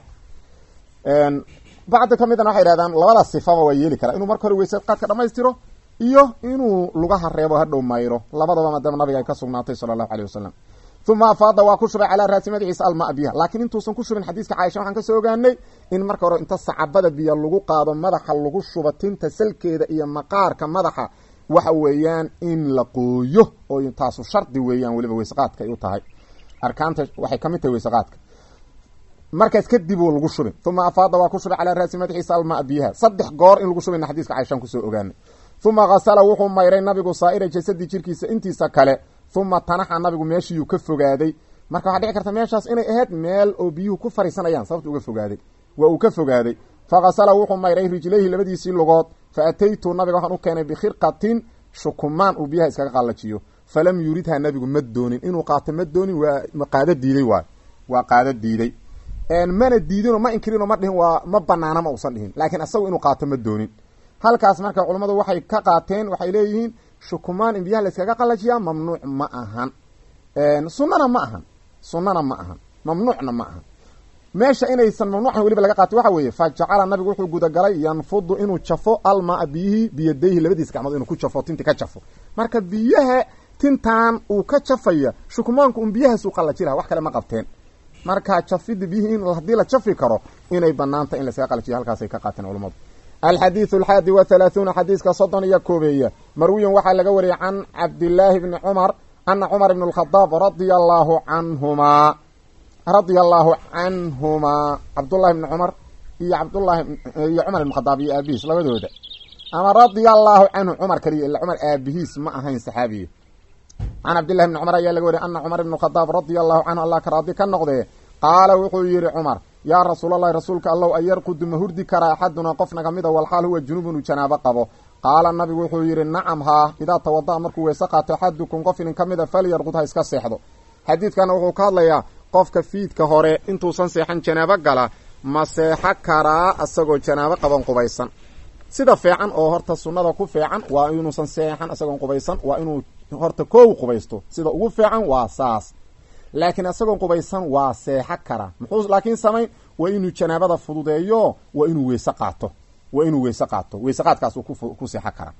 bacdi ka midana waxay yidhahdaan labada sifaba waa yeeli karaa inuu marka hore weyse qaadka dhamaystiro iyo inuu lugaha reebo hadhow mayro labadaba maadaama nabiga ay ka sugnaatay sala allahu aleyh wasalam uma afaada waa ku shubay calaa raasi madaxiisa almaa biyaha laakiin intuusan ku shubin xadiiska caaisha waxaan kasoo ogaanay in marka hore inta sacabada biyo lagu qaado madaxa lagu shubo tinta salkeeda iyo maqaarka madaxa waxa weeyaan in la qooyo oo taasu shardi weeyaan weliba weysaqaadka ay u tahay arkaanta waxay kamid tahay weysaqaadka markaas kadib uu lagu shubin uma afaada waa ku shubay calaa raasi madaxiisa almaa biyaha saddex goor in lagu shubina xadiiska caaishaan kusoo ogaanay uma hasala wuxuu mayray nabigu saa'ira jasadi jirkiisa intiisa kale uma tanaxa nabigu meeshiiyuu ka fogaaday marka waxaa dhici karta meeshaas inay ahayd meel oo biyuhu ku fariisanayaan sababta uga fogaaday waa uu ka fogaaday fa hasala wuxuu mayray rijlayhi labadiisii lugood fa ataytu nabiga waxaan u keenay bikhirqatin shukumaan uu biyaha iskaga qallajiyo falam yuridha nabigu ma doonin inuu qaato ma doonin waa qaado diiday waay waa qaado diiday mana diidinoo ma inkirinoo ma dhihin waa ma banaana ma uusan dhihin laakiin asagu inuu qaato ma doonin halkaas marka culammadu waxay ka qaateen waxay leeyihiin shukumaan in biyaha la iskaga qallajiyaa mamnuuc ma ahan sunnana ma ahan sunnana ma ahan mamnuucna ma ahan meesha inaysan mamnuucan weliba laga qaatay waxa weeye fa jacala nabigu wuxuu gudagalay yanfudu inuu jafo almaa biyihii biyadayhi labadiis gacmood inuu ku jafo tinti ka jafo marka biyaha tintan uu ka jafaya shukumaanku un biyahaasuu qallaji laha wax kale ma qabteen marka jafida biyihii in haddii la jafi karo inay banaanta in layskaga qallajiyo halkaasay ka qaateen culammadu alxadiidu alxaadi wa halaahuuna xadiiska soddon iyo koobeeya marwiyan waxaa laga wariyay can cabdillaahi bni cumar ana cumar ibn alkhadaab radia allaahu canhumaa radia allaahu canhumaa cabdullahi bni cumar iyo cabdullahi iyo cumar ibn khadaab iyo aabihiis labadooda ama radia allaahu canhu cumar kaliya ila cumar aabihiis ma ahayn saxaabiye can cabdillahi bni cumar ayaa laga wariyay ana cumar ibn khadaab radia allahu canhu allah ka raadi ka noqdee qaala wuxuu yihi cumar yaa rasuulallahi rasuulka allow ayarqudu ma hurdi karaa axadunaa qof naga mida walxaal huwa junubun uu janaabo qabo qaala nabigu wuxuu yidhi nacam haa idaa tawada'a markuu weyse qaato axadukum qof inin ka mida falyarqud ha iska seexdo xadiidkana wuxuu ka hadlayaa qofka fiidka hore intuusan seexan janaabo gala ma seexo karaa isagoo janaabo qaban qubaysan sida fiican oo horta sunnada ku fiican waa inuusan seexan isagoon qubaysan waa inuu horta koow qubaysto sida ugu fiican waa saas laakiin isagoon qubaysan waa seexo karaa muxuu laakiin samayn waa inuu janaabada fududeeyo waa inuu weyse qaato waa inuu weyse qaato weyse qaadkaasuu ku seexo karaa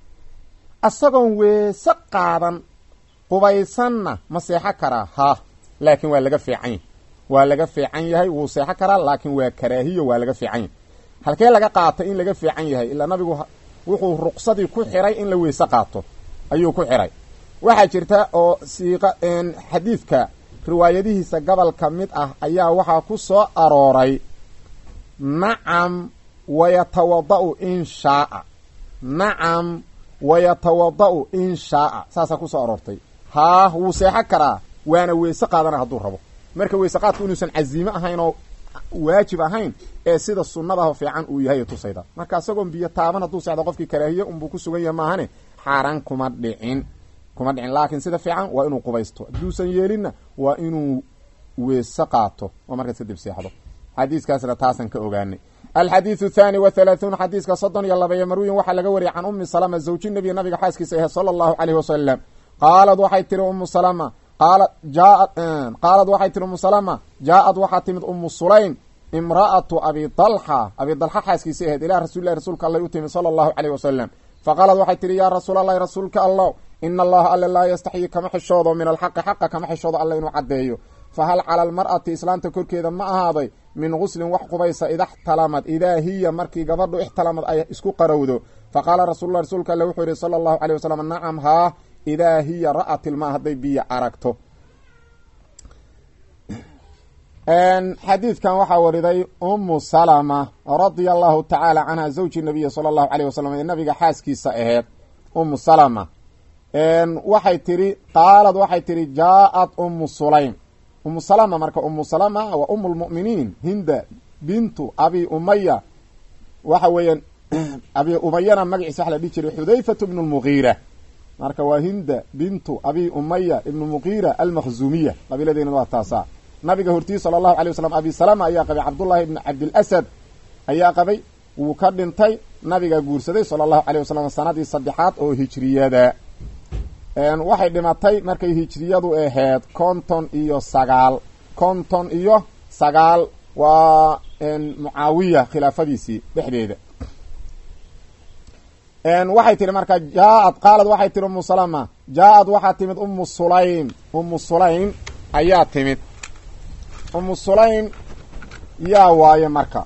isagoon weese qaadan qubaysanna ma seexo karaa ha laakiin waa laga fiican yahy waa laga fiican yahay wuu seexo karaa laakiin waa karaahiyo waa laga fiican yahay halkee laga qaatay in laga fiican yahay ilaa nabigu wuxuu ruqsadii ku xiray in la weyse qaato ayuu ku xiray waxaa jirta oo siiqa xadiidka riwaayadihiisa gobol ka mid ah ayaa waxaa ku soo arooray nacam wayatawada'u in shaaa nacam wayatawada'u in shaaa saasaa kusoo aroortay haa wuu seexo karaa waana weyse qaadana hadduu rabo marka weyse qaadku inuusan casiime ahayn oo waajib ahayn ee sida sunnadaho fiican uu yahay tusayda marka isagoon biyo taaban hadduu seexdo qofkii karaahiye unbuu ku sugan yahay maahane xaaraan kuma dhicin kuma dhicin laakiin sida fiican waa inuu qubaysto hadduusan yeelinna waa inuu weese qaato oo markaas kadib seexdo xadiiskaasna taasan ka ogaanay alxadiidu thaani wa halaahuun xadiiska soddon iyo labayo marwiyin waxaa laga wariyay can ummi salama zawji nabiy nabiga xaaskiisa ahe sala allahu caleyhi wasalam qaalad waxay tiri umu salama qaala jaaad qaalad waxay tiri umu salama jaa-ad waxaa timid umu sulaym imra'atu abi dalxa abi dalxa xaaskiisa aheyd ilaa rasuulilahi rasuulka allay u timid sala allahu caleyh wasalam faqaalad waxay tihi yaa rasuulalahi rasuulka allah ina allaha alle laa yastaxyi kama xishoodo min alxaqi xaqa kama xishoodo alle inuu caddeeyo fa hal cala almar'ati islaamta korkeeda ma ahaaday min guslin wax qubaysa ida xtalamad idaa hiya markii gabadhu ixtalamad ay isku qarowdo faqaala rasuullah rasuulka alle wuxuu yihi sala allahu caleyh wasalam nacam haa idaa hiya ra'at ilmaa hadday biyo aragto xadiidkan waxaa wariday umu salama radia allahu tacaala canha zawji nabiyi sala allahu caleyh wasalam ee nabiga xaaskiisa aheed umu salama waxay tihi qaalad waxay tihi jaa-ad umu sulaym umu salama marka umu salama waa umu lmu'miniin hinda bintu abi umaya waxa weeyaan abi umayana magaciisa waxa la dhihi jiray xudayfatu ibnu lmugiira marka waa hinda bintu abi umaya ibnu mugiira almakhzuumiya qabiiladeena waa taasaa nabiga hortiis sala allahu alay wasalam abi salama ayaa qabay cabdullahi ibni cabdilasad ayaa qabay wuu ka dhintay nabiga guursaday sala allahu caleyh wasalam sanadii saddexaad oo hijriyada waxay dhimatay markay hijriyadu aheyd konton iyo sagaal konton iyo sagaal waa mucaawiya khilaafadiisii dhexdeeda waxay tihi marka jaa-ad qaalad waxay tihi umu salama jaa-ad waxaa timid umu sulaym umu sulaym ayaa timid umu sulaym yaa waaye marka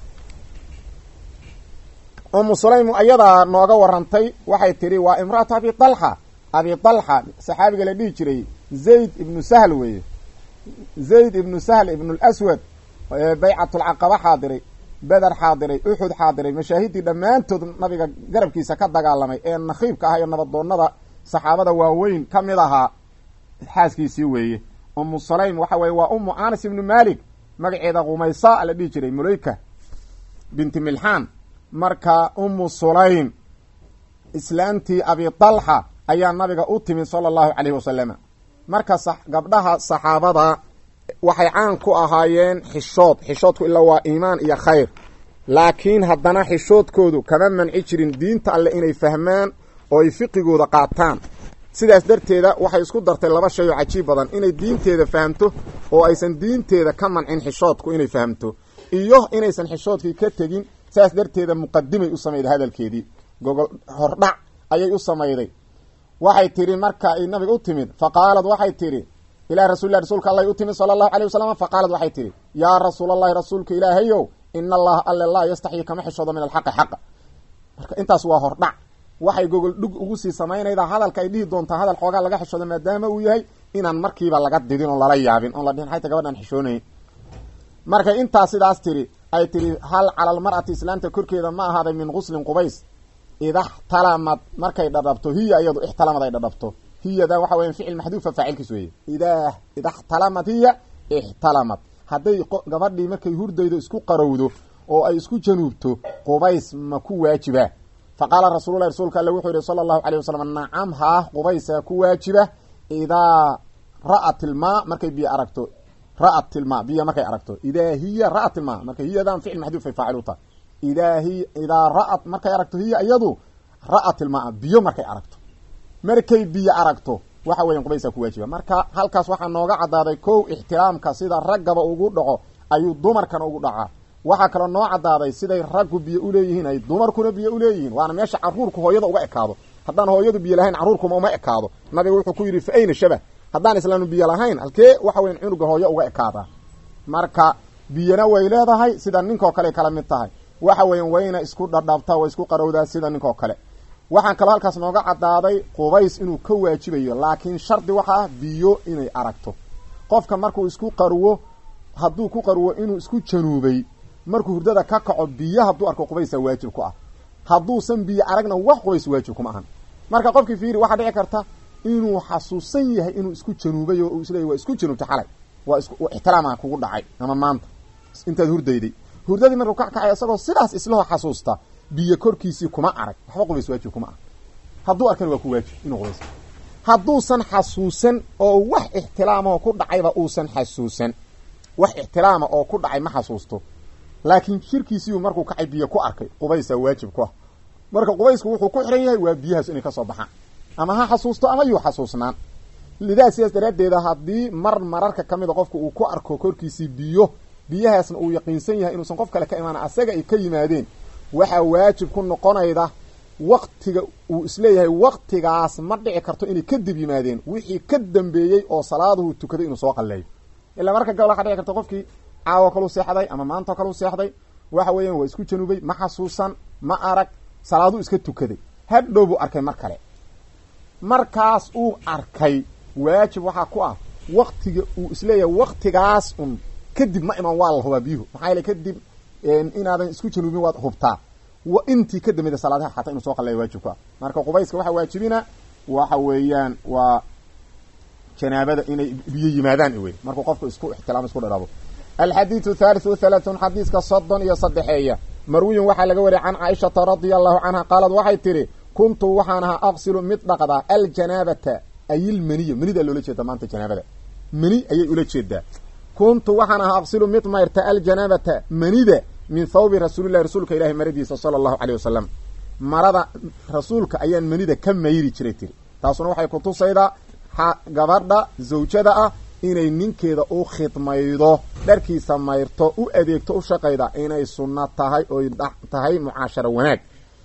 umu sulaym ayadaa nooga warantay waxay tihi waa imraatu abi dalxa abi dalxa saxaabiga la dhihi jiray zayd ibnu sahl weeye zayd ibnu sahl ibnu lswad baycatulcaqaba xaadiray beder xaadiray uxud xaadiray mashaahidii dhammaantood nabiga garabkiisa ka dagaalamay ee nakhiibka ah iyo nabadoonnada saxaabada waaweyn ka mid ahaa xaaskiisii weeye umu sulaym waxa weye waa umu anas ibnu malik magaceeda qumaysa la dhihi jiray mulayka binti milxaan marka umu sulaym islaantii abi dalxa ayaa nabiga u timid sala allahu calayhi wasalama marka gabdhaha saxaabada waxay caan ku ahaayeen xishood xishoodku ilaa waa iimaan iyo khayr laakiin haddana xishoodkoodu kama manci jirin diinta alle inay fahmaan oo ay fiqigooda qaataan sidaas darteeda waxay isku dartay laba shay oo cajiib badan inay diinteeda fahamto oo aysan diinteeda ka mancin xishoodku inay fahamto iyo inaysan xishoodkii ka tegin saas darteeda muqadimay u samayday hadalkeedii gogol hordhac ayay u samayday waxay tidhi marka ay nabiga u timid fa qaalad waxay tidhi ilahi rasulilah rasuulka alla u timid sala allahu alay wasalam fa qaalad waxay tidhi yaa rasuulallahi rasuulka ilaahayow ina allaha alle laa yastaxyi kama xishoodo min alxaqi xaqa marka intaas waa hordhac waxay gogol dhug ugu sii samaynaydaa hadalka ay dhihi doontaa hadal xoogaa laga xishoodo maadaama uu yahay inaan markiiba laga didin oo lala yaabin oon la dhihin xayta gabadhaan xishoonayn markay intaas sidaas tidhi ay tidhi hal cala almar'ati islaamta korkeeda ma ahaaday min guslin qubays idaxtalamad markay dhadhabto hiya iyadu ixtalamad ay dhadhabto hiyada waxa weya ficil maxduufa faacilkiis weeye idaa idaxtalamad hiya ixtalamad hadday gabadhii markay hurdaydo isku qarowdo oo ay isku januubto qubays ma ku waajibaa fa qaala rasuululahi rasuulka alle wuxuu yihi sala allahu alayh wasalam nacam haah qubaysaa ku waajiba idaa ra'at ilmaa markay biyo aragto ra'at ilmaa biyo markay aragto idaa hiya ra'at ilmaa marka hiyadan ficil maxduufay faacil u tahay idaa hi idaa ra'at markay aragto hiya iyadu ra'at ilmaa biyo markay aragto markay biyo aragto waxa weyan qubaysaa ku waajiba marka halkaas waxaa nooga caddaaday kow ixtiraamka sida raggaba ugu dhaco ayuu dumarkana ugu dhacaa waxaa kaloo noo caddaaday siday raggu biyo uleeyihiin ay dumarkuna biyo uleeyihiin waana meesha caruurku hooyada uga ekaado haddaan hooyadu biyo lahayn carruurkuma uma ekaado nabiga wuxuu ku yidhi fa ayna shabah haddaan islaanu biyo lahayn halkee waxa weyan cunuga hooyo uga ekaadaa marka biyona way leedahay sida ninkoo kale kala mid tahay waxa weyan wayna isku dhadhabtaa way isku qarowdaa sida ninkoo kale waxaan kaloo halkaas nooga caddaaday qubays inuu ka waajibayo laakiin shardi waxa ah biyo inay aragto qofka markuu isku qarwo hadduu ku qarwo inuu isku januubay markuu hurdada ka kaco biyo hadduu arko qubaysaa waajib ku ah hadduusan biyo aragna wax qubays waajib kuma ahan marka qofkii fiiri waxaa dhici karta inuu xasuusan yahay inuu isku januubay oo uu isleeyay waa isku januubtay xalay waa is ixtiraama kugu dhacay ama maanta intaad hurdayday hurdadii markuu ka kacay isagoo sidaas islahoo xasuusta biyo korkiisii kuma arag waxba qubays waajib kuma ah hadduu arkana waa ku waajib inuu qubays hadduusan xasuusan oo wax ixtilaamaho ku dhacayba uusan xasuusan wax ixtiraama oo ku dhacay ma xasuusto laakiin shirkiisiiu markuu kacay biyo ku arkay qubaysaa waajib ku ah marka qubaysku wuxuu ku xihan yahay waa biyahaas inay kasoo baxaan ama ha xasuusto ama yuu xasuusnaan lidaa sidaas daraaddeeda haddii mar mararka ka mida qofka uu ku arko korkiisii biyo biyahaasna uu yaqiinsan yahay inuusan qof kale ka imaana asaga ay ka yimaadeen waxaa waajib ku noqonayda waktiga uu isleeyahay waktigaas ma dhici karto inay kadib yimaadeen wixii ka dambeeyey oo salaaduhu tukaday inuu soo qalleeyo ilaa marka gabal waxaa dhici karta qofkii caawo kalu seexday ama maantao kalu seexday waxa weeyaan waa isku januubay ma xasuusan ma arag salaaduu iska tukaday hadhow buu arkay mar kale markaas uu arkay waajib waxaa ku ah waktiga uu isleeyahay waktigaas un kadib ma iman waa la hubaa biyuhu maxaa yeele kadib inaadan isku januubin waad hubtaa intii ka dambayda salaadaha xataa inuu soo qalleeya waajib ku ah marka qubayska waxaa waajibina waxa weeyaan waa janaabada inay biyo yimaadaan wey markuu qofku isku ixtilaamo isku dhadhabo alxadiidu thaalitث وthalaثuun xadiiska soddon iyo saddexeeya marwiyin waxaa laga wariyay can caaishata radia allahu canha qaalad waxay tidhi kuntu waxaan ahaa aqsilu mid dhaqdaa aljanaabata ayilmeniya menida loola jeeda maanta janaabada meni ayay ula jeedaa kuntu waxaan ahaa aqsilu mid mayrta aljanaabata menida min thawbi rasuulillahi rasuulka ilahi maradiisa sala allahu caleyh wasalam marada rasuulka ayaan menida ka mayri jiray tiri taasuna waxay kutusaydaa gabadha zawjada ah inay ninkeeda u khidmaydo dharkiisa mayrto u adeegto u shaqayda inay sunno tahay oy tahay mucaasharo wanaag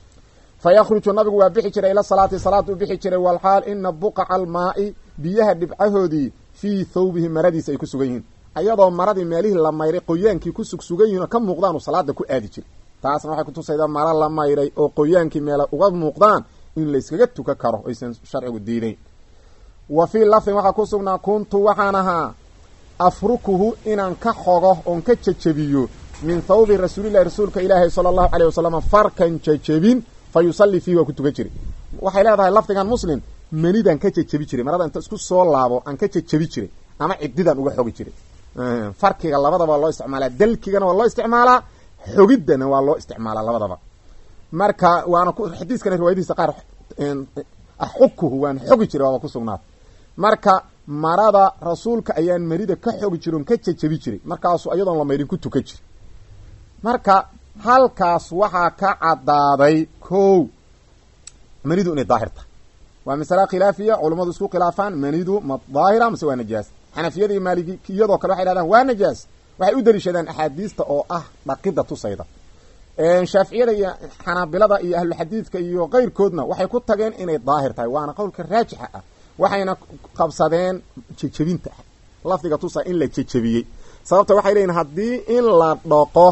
fa yakhruju nabigu waa bixi jiray ila salaati salaad u bixi jiray walxaal ina buqaca almaa'i biyaha dhibcahoodii fii thawbihi maradiisa ay ku sugan yihiin ayadoo maradii meelihii la mayray qoyaankii ku sugsugan yihin oo ka muuqdaanu salaada ku aadi jiray taasna waxay kutusaydaa mara la mayray oo qoyaankii meela uga muuqdaan in layskaga tuka karo aysan sharcigu diidayn wa fii lafdin waxaa ku sugnaa kuntu waxaan ahaa afrukuhu inaan ka xogo oon ka jejebiyo min thawbi rasuulillahi rasuulka ilaahi sala allahu caleyh wasalam farkan jejebin fa yusallii fiihi waa ku tukan jiray waxay leedahay lafdigan muslim menidaan ka jejebi jiray marada inta isku soo laabo aan ka jejebi jiray ama ciddidaan uga xogi jiray farkiga labadaba waa loo isticmaalaa dalkigana waa loo isticmaalaa xogiddana waa loo isticmaalaa labadaba marka waana xadiiskana riwaayadihiisa qaar axukuhu waan xogi jiray waaba ku sugnaatay marka marada rasuulka ayaan marida ka xogi jiray on ka jajabi jiray markaasu iyadoon la maydhin ku tukan jiray marka halkaas waxaa ka caddaaday kow manidu inay daahir tahay waa masale khilaafiya culummadu isku khilaafaan manidu ma daahira mase waa najaas xanafiyada iyo maalikiyadoo kale waxay dhahdaan waa najaas waxay u daliishadaan axaadiista oo ah dhaqida tusayda shaaficiyada iyo xanaabilada iyo ahlulxadiidka iyo keyrkoodna waxay ku tageen inay daahir tahay waana qowlka raajixa ah waxayna qabsadeen jejebinta lafdiga tusa in la jejebiyey sababta waxay leeyihin haddii in la dhaqo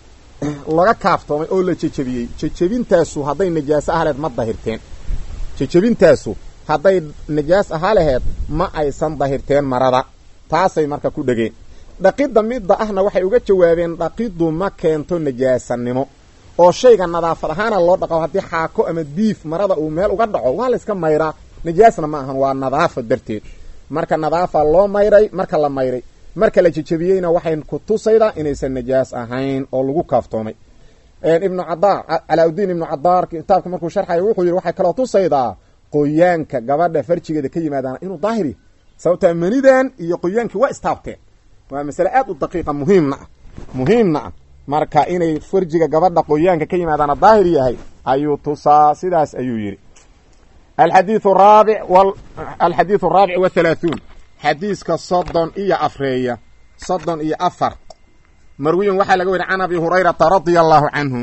laga kaaftoomay oo la jejebiyey jejebintaasu hadday najaaso aha laheed ma dahirteen jejebintaasu hadday najaas ahaa laheed ma aysan dahirteen marada taasay marka ku dhegeen dhaqidda midda ahna waxay uga jawaabeen dhaqiddu ma keento najaasanimo oo shayga nadaafad ahaana loo dhaqo haddii xaako ama diif marada uu meel uga dhaco waa layska mayraa najaasna ma ahan waa nadaafa darteed marka nadaafa loo mayray marka la mayray marka la jejebiyeyna waxay ku tusaydaa inaysan najaas ahayn oo lagu kaaftoomay ibnu cadaar calaa-udiin ibnu cadaar kitaabka markuu sharxaya wuxuu yidhi waxay kaloo tusaydaa qoyaanka gabadha farjigeeda ka yimaadaana inuu daahiri sababtaa manidan iyo qoyaankii waa istaabteen waa masale aad u daqiiqa muhiimna ah muhiimna ah marka inay farjiga gabadha qoyaanka ka yimaadaana daahir yahay ayuu tusaa sidaas ayuu yidhi alxadiiu raabic alxadiidu araabic wathalaathuun xadiiska soddon iyo afreeya soddon iyo afar marwiyin waxaa laga wariyay can abi hurayrata radia allahu canhu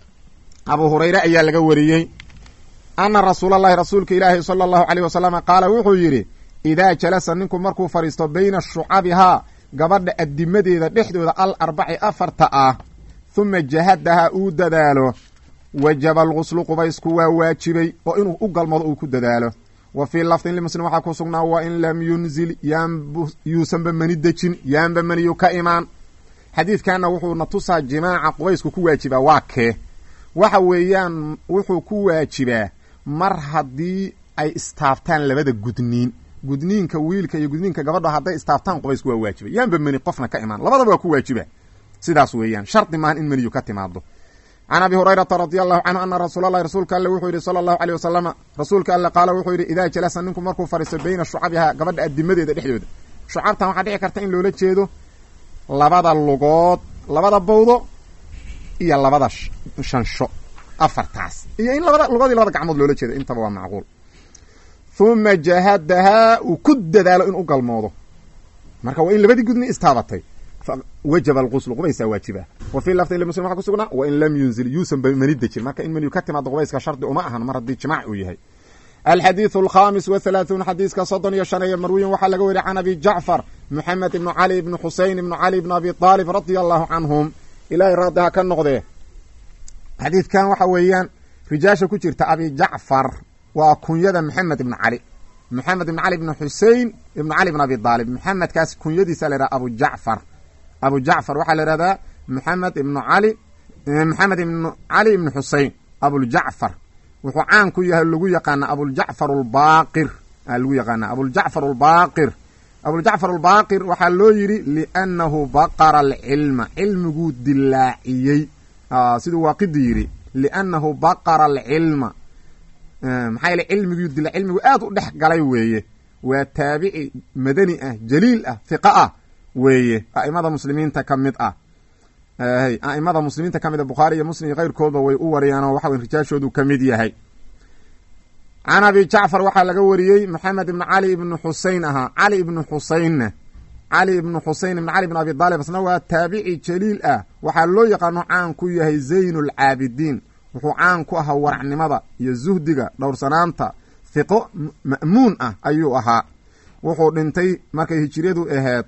abu hurayre ayaa laga wariyey ana rasuula allahi rasuulka ilaahi sala allahu caleyh wasalama qaala wuxuu yidhi idaa jalasa ninku markuu fadhiisto bayna shucabihaa gabadha adimadeeda dhexdooda al arbaci afarta ah huma jahadaha uu dadaalo wajaba alguslu qubaysku waa waajibay oo inuu u galmado uu ku dadaalo wa fii lafdin limuslim waxaa ku sugnaa wa in lam yunzil yuusanba mani dejin yaanba maniyu ka imaan xadiidkanna wuxuuna tusaa jimaaca qubaysku ku waajibaa waa kee waxa weeyaan wuxuu ku waajibaa mar haddii ay istaabtaan labada gudniin gudniinka wiilka iyo gudniinka gabadha hadday istaabtaan qubaysku waa waajibay yaanba meni qofna ka imaan labadaba waa ku waajiba sidaas weeyaan shardi maahan in meniyu ka timaado can abi hurayrata radia allahu canhu ana rasuul allahi rasuulka alle wuxuu yidhi sala allahu aleyh wasalama rasuulka alle qaala wuxuu yidhi idaa jalasa ninku markuu fadhiisto bayna shucabiha gabadha adimadeeda dhexdooda shucabtan waxaa dhici karta in loola jeedo labada lugood labada bawdo iyo labada shansho afartaas iyo in labada lugood iyo labada gacmood loola jeedo intaba waa macquul huma jahadahaa uu ku dadaalo in u galmoodo marka waa in labadii gudni istaabatay wajaba alquslu qubaysaa waajiba wa fii lafdin limuslim waxa ku sugnaa wa in lam yunzil yuusan ba mani dejin marka in maniyu ka timaado qubayska shardi uma ahan mar haddii jimaac uu yahay alxadiidu alkhamis wathalaathuun xadiiska soddon iyo shan ee marwiyin waxaa laga weriy can abi jacfar moxamed ibnu cali ibnu xusein ibnu cali ibnu abi aalib radia allahu canhum ilaahay raadiha ka noqdee xadiidkan waxa weeyaan rijaasha ku jirta abi jacfar waa kunyada maxamed ibnu cali maxamed ibnu cali ibnu xusein ibnu cali ibnu abi aalib maxamedkaas kunyadiisa la yhaha abu jacfar abu jacfar waxaa la ihahdaa maxamed ibnu cali maxamed ibnu cali ibnu xusein abuljacfar wuxuu caan ku yahay lagu yaqaana abuljacfar albaaqir aa lagu yaqaana abuljacfar albaaqir abuljacfar albaaqir waxaa loo yidhi liannahu baqara alcilma cilmiguu dilaaciyey siduu waaqidi yidhi liannahu baqara alcilma maxaa yeele cilmiguu dila cilmigu aad u dhex galay weeye waa taabici madani ah jaliil ah hiqa ah weeye a'imada muslimiinta ka mid ah a'imada muslimiinta ka mid a bukhaari iyo muslim iyo keyrkoodba way u wariyeenoo waxa wey rijaashoodu ka mid yahay can abi jacfar waxaa laga wariyey maxamed ibnu cali ibnu xusein ahaa cali ibnu xuseynna cali ibnu xusein ibnu cali ibnu abi daalib asna waa taabici jaliil ah waxaa loo yaqaano caan ku yahay zayn lcaabidiin wuxuu caan ku ahaa waracnimada iyo zuhdiga dhowrsanaanta hiqo ma'muun ah ayuu ahaa wuxuu dhintay markay hijiriyadu ahayd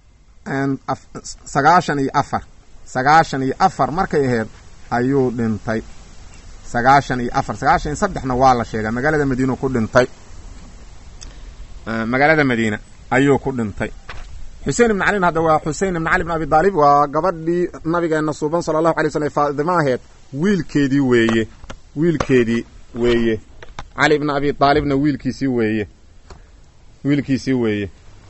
sagaashan iyo afar sagaashan iyo afar markay ahayd ayuu dhintay sagaashan iyo afar sagaashan iyo saddexna waa la sheegaa magaalada madiina ku dhintay magaalada madiina ayuu ku dhintay xusein ibn calin hadda waa xusein ibn cali ibn abi daalib waa gabadhii nabigeena suuban sala allahu alay slam faadima aheed wiilkeedii weeye wiilkeedii weeye cali ibn abi daalibna wiilkiisii weeye wiilkiisii weeye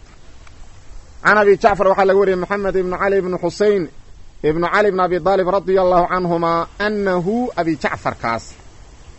can abi jacfar waxaa laga wariyey maxamed ibnu cali ibnu xusein ibnu cali ibn abi daalib radia allahu canhumaa anahu abi jacfarkaas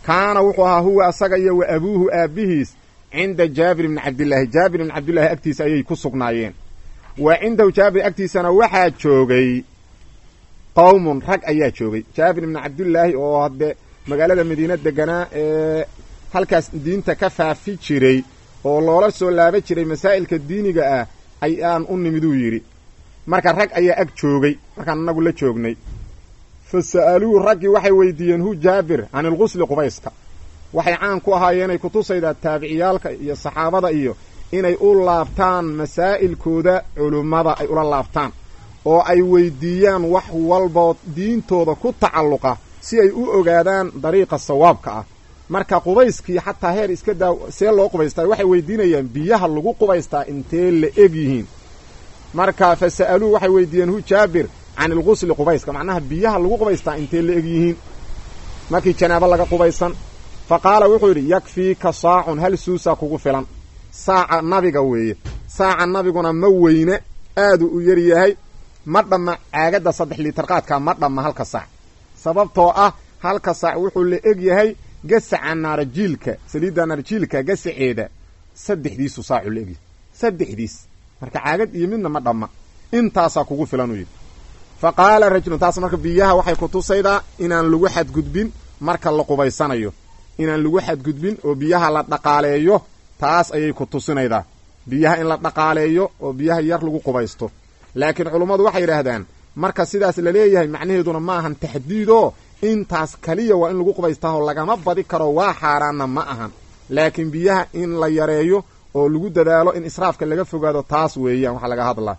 kaana wuxuu ahaa huwa asaga iyo wa abuuhu aabbihiis cinda jaabir ibni cabdillaahi jaabir ibni cabdillaahi agtiisa ayay ku sugnaayeen wa cindahu jaabir agtiisana waxaa joogay qowmun rag ayaa joogay jaabir ibni cabdillaahi oo hadde magaalada madiina deganaa ee halkaas diinta ka faafi jiray oo loola soo laaba jiray masaa'ilka diiniga ah ayaan u nimiduu yidhi marka rag ayaa ag joogay markaan anagu la joognay fa sa'aluuhu raggii waxay weydiiyeen hu jaabir can ilqusli qubayska waxay caan ku ahaayeenay kutusaydaa taabiciyaalka iyo saxaabada iyo inay u laabtaan masaa'ilkooda culummada ay ula laabtaan oo ay weydiiyaan wax walboo diintooda ku tacalluqa si ay u ogaadaan dariiqa sawaabka ah marka qubayskii xataa heer iska daa see loo qubaystaa waxay weydiinayaan biyaha lagu qubaystaa intee la eg yihiin marka fa sa'aluuhu waxay weydiiyeen hu jaabir can ilqusli qubayska macnaha biyaha lagu qubaystaa intee la eg yihiin markii janaabo laga qubaysan fa qaala wuxuu yidhi yakfiika saacun hal suusaa kugu filan saaca nabiga weeye saaca nabiguna ma weyne aaduu u yar yahay ma dhamma caagadda saddex liitar qaadka ma dhamma halka saac sababtoo ah halka saac wuxuu la eg yahay gasaca naarajiilka saliidda naarajiilka gasaceeda saddexdiisu saacu la egyahay saddexdiis marka caagad iyo midna ma dhamma intaasaa kugu filan uu yidhi fa qaala rajulun taas marka biyaha waxay kutusaydaa inaan lagu xadgudbin marka la qubaysanayo inaan lagu xadgudbin oo biyaha la dhaqaaleeyo taas ayay ku tusinaydaa biyaha in la dhaqaaleeyo oo biyaha yar lagu qubaysto laakiin culummadu waxay yidhaahdaan marka sidaas la leeyahay macnaheeduna ma ahan taxdiidoo intaas kaliya waa in lagu qubaystaahoo lagama badi karo waa xaaraanna ma ahan laakiin biyaha in la yareeyo oo lagu dadaalo in israafka laga fogaado taas weeyaan waxaa laga hadlaa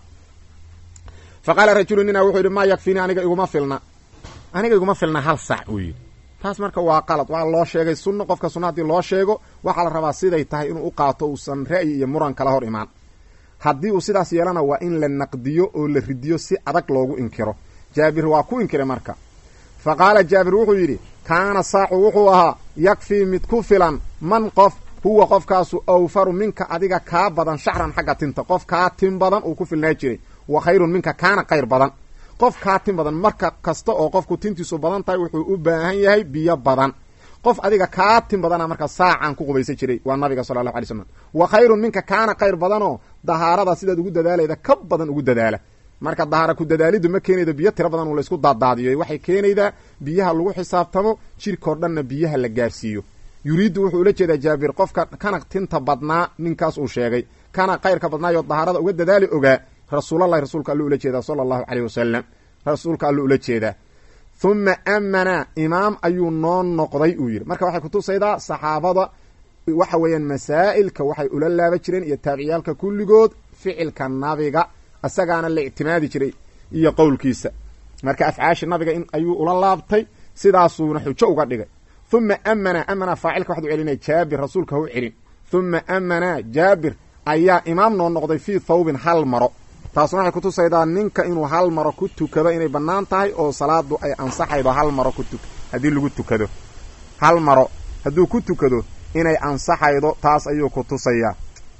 fa qaala rajulu nina wuxuu yidhi maa yakfiini aniga iguma filna aniga iguma filna hal sac uu yidhi taas marka waa qalad waa loo sheegay sunno qofka sunna haddii loo sheego waxaa la rabaa siday tahay inuu u qaato uusan ra'yi iyo muran kala hor imaan haddii uu sidaas yeelana waa in la naqdiyo oo la ridiyo si adag loogu inkiro jaabir waa ku inkiray marka fa qaala jaabir wuxuu yidhi kaana saacu wuxuu ahaa yakfii mid ku filan man qof huwa qofkaasu awfaru minka adiga kaa badan shacran xagga tinta qof kaa tin badan uu ku filnaa jiray wa khayrun minka kaana qayr badan qof kaa tin badan marka kasta oo qofku tintiisu badan tahay wuxuu u baahan yahay biyo badan qof adiga kaa tin badana marka saacaan ku qubaysan jiray waa nabiga sala allahu alay slam wa khayrun minka kaana qayr badanoo dahaarada sidaad ugu dadaalayda ka badan ugu dadaala marka dahaara ku dadaaliddu ma keenaydo biyo tiro badan uu laysku daadaadiyo waxay keenaydaa biyaha lagu xisaabtamo jirkao dhanna biyaha la gaarsiiyo yuriiddu wuxuu ula jeedaa jaabir qofka kana tinta badnaa ninkaas uu sheegay kana kayrka badnaayo dahaarada uga dadaali ogaa rasuulallahi rasuulka alluu ula jeedaa sala allahu caleyh wasalam rasuulka alluu ula jeedaa huma amana imaam ayuu noo noqday uu yidhi marka waxay kutusaydaa saxaabada waxa weeyaan masaa'ilka waxay ula laaba jireen iyo taabiciyaalka kulligood ficilka nabiga isagaana la ictimaadi jiray iyo qowlkiisa marka afcaashi nabiga in ayuu ula laabtay sidaasuuna xujo uga dhigay huma amana amana faacilka waxad u celinaya jaabir rasuulka ha u celin huma amana jaabir ayaa imaam noo noqday fii thawbin hal maro taasuna waxay kutusaydaa ninka inuu hal maro ku tukado inay bannaan tahay oo salaadu ay ansaxaydo hal maro ku tuk haddii lagu tukado hal maro hadduu ku tukado inay ansaxaydo taas ayuu kutusayaa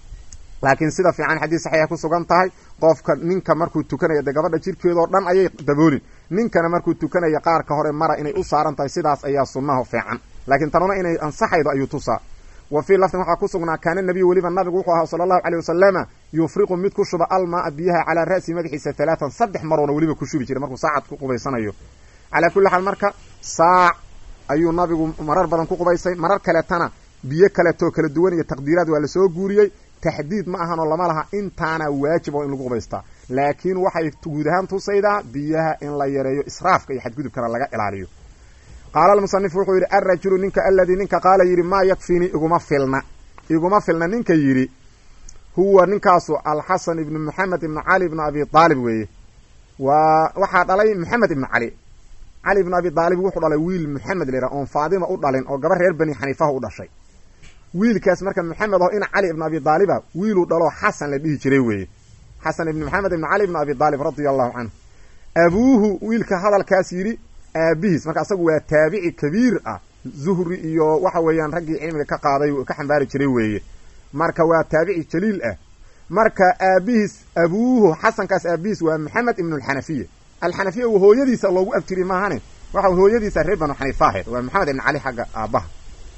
laakiin sida fiican xadiis saxiixa ku sugan tahay qofka ninka markuu tukanaya dee gabadha jirkeedoo dhan ayay daboolin ninkana markuu tukanaya qaarka hore mara inay u saaran tahay sidaas ayaa sunnaha fiican laakiin tanuna inay ansaxaydo ayuu tusaa wa fii lafdin waxaa ku sugnaa kaana nebiyu weliba nabigu wuxuu ahaa sala allahu caleyh wasalama yufriqu mid ku shuba almaaa biyaha calaa ra'si madaxiisa halaatan saddex maroona weliba ku shubi jiray markuu saacad ku qubaysanayo calaa kulli xaal marka saac ayuu nabigu marar badan ku qubaysay marar kaleetana biyo kaleetoo kala duwan iyo taqdiiraad waa lasoo guuriyey taxdiid ma ahanoo lama laha intaana waajib oo in lagu qubaystaa laakiin waxay guud ahaan tusaydaa biyaha in la yareeyo israafka iyo xadgudubkana laga ilaaliyo qaala almusanif wuxuu yidhi alrajulu ninka aladii ninka qaala yidhi maa yakfiini iguma filna iguma filna ninka yidhi huwa ninkaasu alxasan ibnu maxamed ibnu cali ibnu abi aalib weeye waa waxaa dhalay maxamed ibnu cali cali ibnu abi aalib wuxuu dhalay wiil maxamed lera oon faadima u dhalin oo gabar reer bani xaniifaha u dhashay wiilkaas marka maxamed aho ina cali ibnu abi aaliba wiiluu dhaloo xasan la dhihi jiray weeye xasan ibni maxamed ibni cali ibnu abi aalib radia allahu canhu abuuhu wiilka hadalkaas yidhi aabihiis marka asagu waa taabici kabiir ah zuhri iyo waxa weeyaan raggii cilmiga ka qaaday ka xambaari jiray weeye marka waa taabici jaliil ah marka aabihiis abuuhu xasankaas aabihiis waa maxamed ibnu alxanafiya alxanafiya hooyadiisa loogu abtiri maahane waxa hooyadiisa reer banu xaniifa ahayd waa maxamed ibni cali xagga aabbaha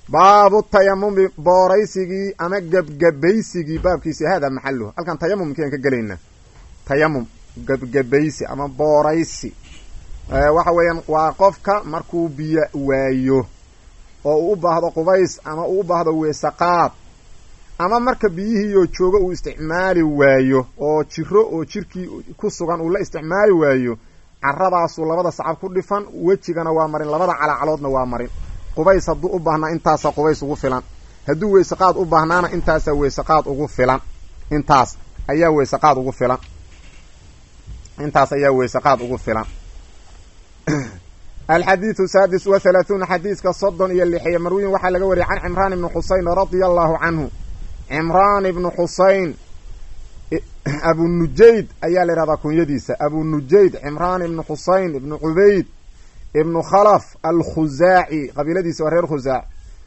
baabu tayamumi booraysigii ama gebgebaysigii baabkiisi hada maxaluhu halkan tayamumkiaan ka gelaynaa tayamum gebgebaysi ama booraysi waxa weeyaan waa qofka markuu biyo waayo oo uu u baahdo qubays ama uu u baahdo weesaqaad ama marka biyihiioo joogo uu isticmaali waayo oo jiro oo jirkii ku sugan uu la isticmaali waayo caradaasuu labada sacab ku dhifan wejigana waa marin labada calacaloodna waa marin qubays hadduu u baahnaa intaasaa qubays ugu filan hadduu weysaqaad u baahnaana intaasaa weysaqaad ugu filan intaas ayaa weysaqaad ugu filan intaas ayaa weysaqaad ugu filan alxadiidu saadis wa halaahuuna xadiiska soddon iyo lixiyo marwiyin waxaa laga wariyay can cimraan ibni xuseyn radia allahu canhu cimraan ibnu xuseyn abunujayd ayaa la yihahdaa kunyadiisa abunujayd cimraan ibnu xuseyn ibnu cubayd ibnu khalaf alkhusaaci qabiiladiisa waa reer khusaac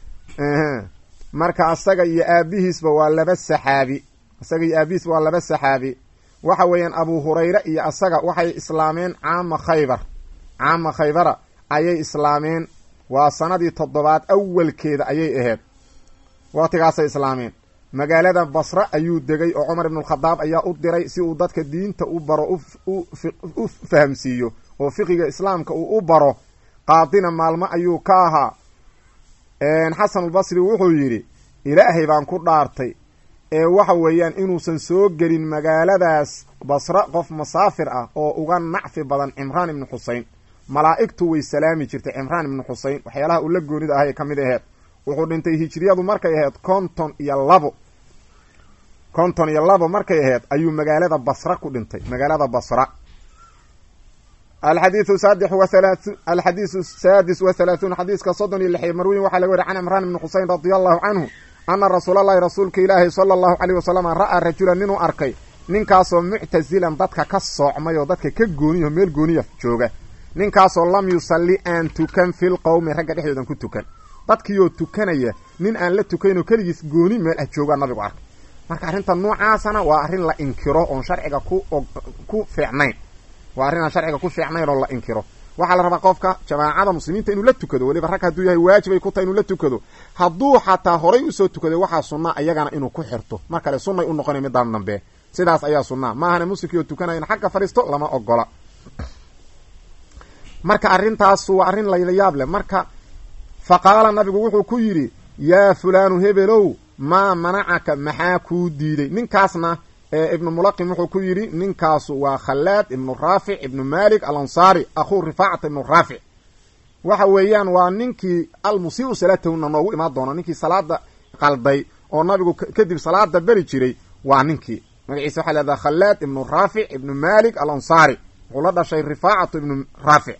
marka asaga iyo aabihiisba waa laba saxaabi asaga iyo aabihiisba waa laba saxaabi waxa weeyaan abu hurayre iyo asaga waxay islaameen caama khaybar caama khaybara ayay islaameen waa sanadii toddobaad awalkeeda ayay ahayd waqtigaasay islaameen magaalada basre ayuu degay oo cumar ibnulkhadaab ayaa u diray si uu dadka diinta u baro u fahamsiiyo oo fiqiga islaamka uu u baro qaadina maalmo ayuu ka ahaa xasanulbasri wuxuu yidhi ilaahay baan ku dhaartay ee waxa weeyaan inuusan soo gelin magaaladaas basre qof masaafir ah oo uga nacfi badan cimraan ibnu xusein malaa'igtu way salaami jirtay cimraan ibnu xusein waxyaalaha uu la goonida ahay ka mid aheed wuxuu dhintay hijriyadu markay ahayd konton iyo labo konton iyo labo markay ahayd ayuu magaalada basra ku dhintay magaalada basra alxadiiu saadix wahalaa alxadiisu saadis wa halaahuun xadiiska soddon iyo lixiyo marwiyin waxaa laga wariy can cimraan ibni xusein radia allahu canhu ana rasuulallahi rasuulka ilaahi sala allahu caleyh wasalam ra'aa rajulan ninuu arkay ninkaasoo muctasilan dadka ka soocmay oo dadka ka gooniyaho meel gooniya jooga ninkaasoo lam yusalli aan tukan fil qowmi ragga dhexdoodan ku tukan dadkiioo tukanaya nin aan la tukaynoo keligiis gooni meel ah joogaa nabigu arkay marka arrinta noocaasana waa arrin la inkiro oon sharciga ku ku fiicnayn waa arrin aan sharciga ku fiicnayn oo la inkiro waxaa la rabaa qofka jamaacada muslimiinta inuu la tukado weliba rag hadduu yahay waajibay ku tahay inuu la tukado hadduu xataa horay usoo tukaday waxaa sunnaa iyagana inuu ku xirto mar kale sunnay u noqonay midaan dambe sidaas ayaa sunnaa maahane muslimkii oo tukanaya in xagga fadhiisto lama ogola marka arrintaas waa arrin laylayaab leh marka fa qaala nabigu wuxuu ku yidhi yaa fulaanu hebelow maa manacaka maxaa kuu diiday ninkaasna ibnu mulaqim wuxuu ku yidhi ninkaasu waa khallaad ibnu raafic ibnu malik alansaari akhuu rifaacata ibnu raafic waxa weeyaan waa ninkii almusiiu salaatahuna noogu imaan doono ninkii salaada qalday oo nabigu kadib salaada beri jiray waa ninkii magaciisa waxaa leedaha khallaad ibnu raafic ibnu malik alansaari wuxuu la dhashay rifaacatu ibnu raafic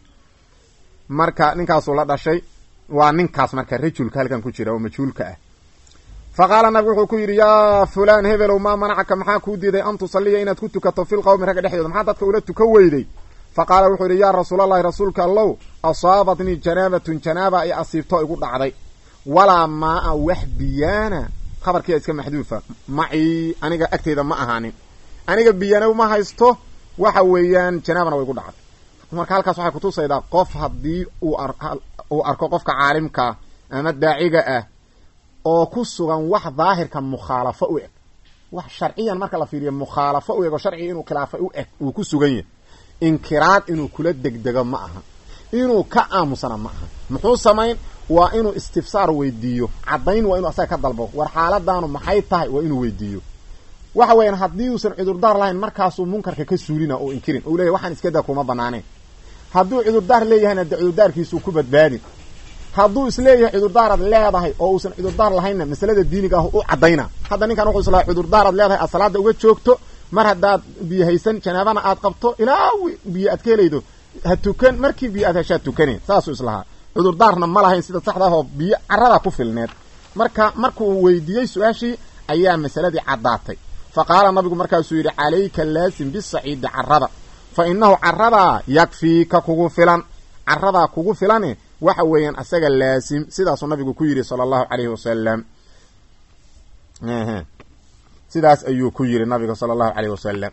marka ninkaasuu la dhashay waa ninkaas marka rajulka halkan ku jira oo majhuulka ah fa qaala nabigu wuxuu ku yidhi yaa fulaan hebelow maa manacaka maxaa kuu diiday an tusaliya inaad ku tukato fil qowmi ragga dhexdooda maxaa dadka ula tukan weyday fa qaala wuxuu yidhi yaa rasuulallahi rasuulka allow asaabatnii janaabatun janaaba ay asiibto igu dhacday walaa maa-a wax biyaana khabarkiia iska maxduufa macii aniga agteyda ma ahaanin aniga biyana ma haysto waxa weeyaan janaabana way igu dhacday marka halkaas waxay kutusaydaa qof haddii uu arko qofka caalimkaa ama daaciga ah oo ku sugan wax daahirka mukhaalafo u eg wax sharciyan marka la fiiriyo mukhaalafo u eg oo sharciga inuu khilaafay u eg uu ku sugan yahay inkiraad inuu kula degdego ma aha inuu ka aamusana ma aha muxuu samayn waa inuu istifsaar weydiiyo caddayn waa inuu asaga ka dalbo war xaaladaanu maxay tahay waa inuu weydiiyo waxa weeyaan haddii uusan cudurdaar lahayn markaasuu munkarka ka suulina oo inkirin uu leyahy waxaan iska daa kuma banaanayn hadduu cudurdaar leeyahayna de cudurdaarkiisuu ku badbaadin hadduu isleeyahay cudurdaaraad leedahay oo uusan cudurdaar lahaynna masalada diiniga ah u caddayna hadda ninkan wuxuu islaha cudurdaaraad leedahay aad salaada uga joogto mar haddaad biyo haysan janaabana aad qabto ilaa biyo aad ka helaydo ha tukan markii biyo aad heshaad tukane saasuu islahaa cudurdaarna ma lahayn sida saxda ahoo biyo carada ku filneed marka markuu weydiiyey su-aashii ayaa masaladii caddaatay fa qaala nabigu markaasuu yidhi calayka laasim bisaciidi carada fa inahu caradaa yakfiika kugu filan caradaa kugu filane waxa weeyaan asaga laasim sidaasuu nabigu ku yidhi sala allahu calayhi wasalam sidaas ayuu ku yidhi nabiga sala allahu calayhi wasalam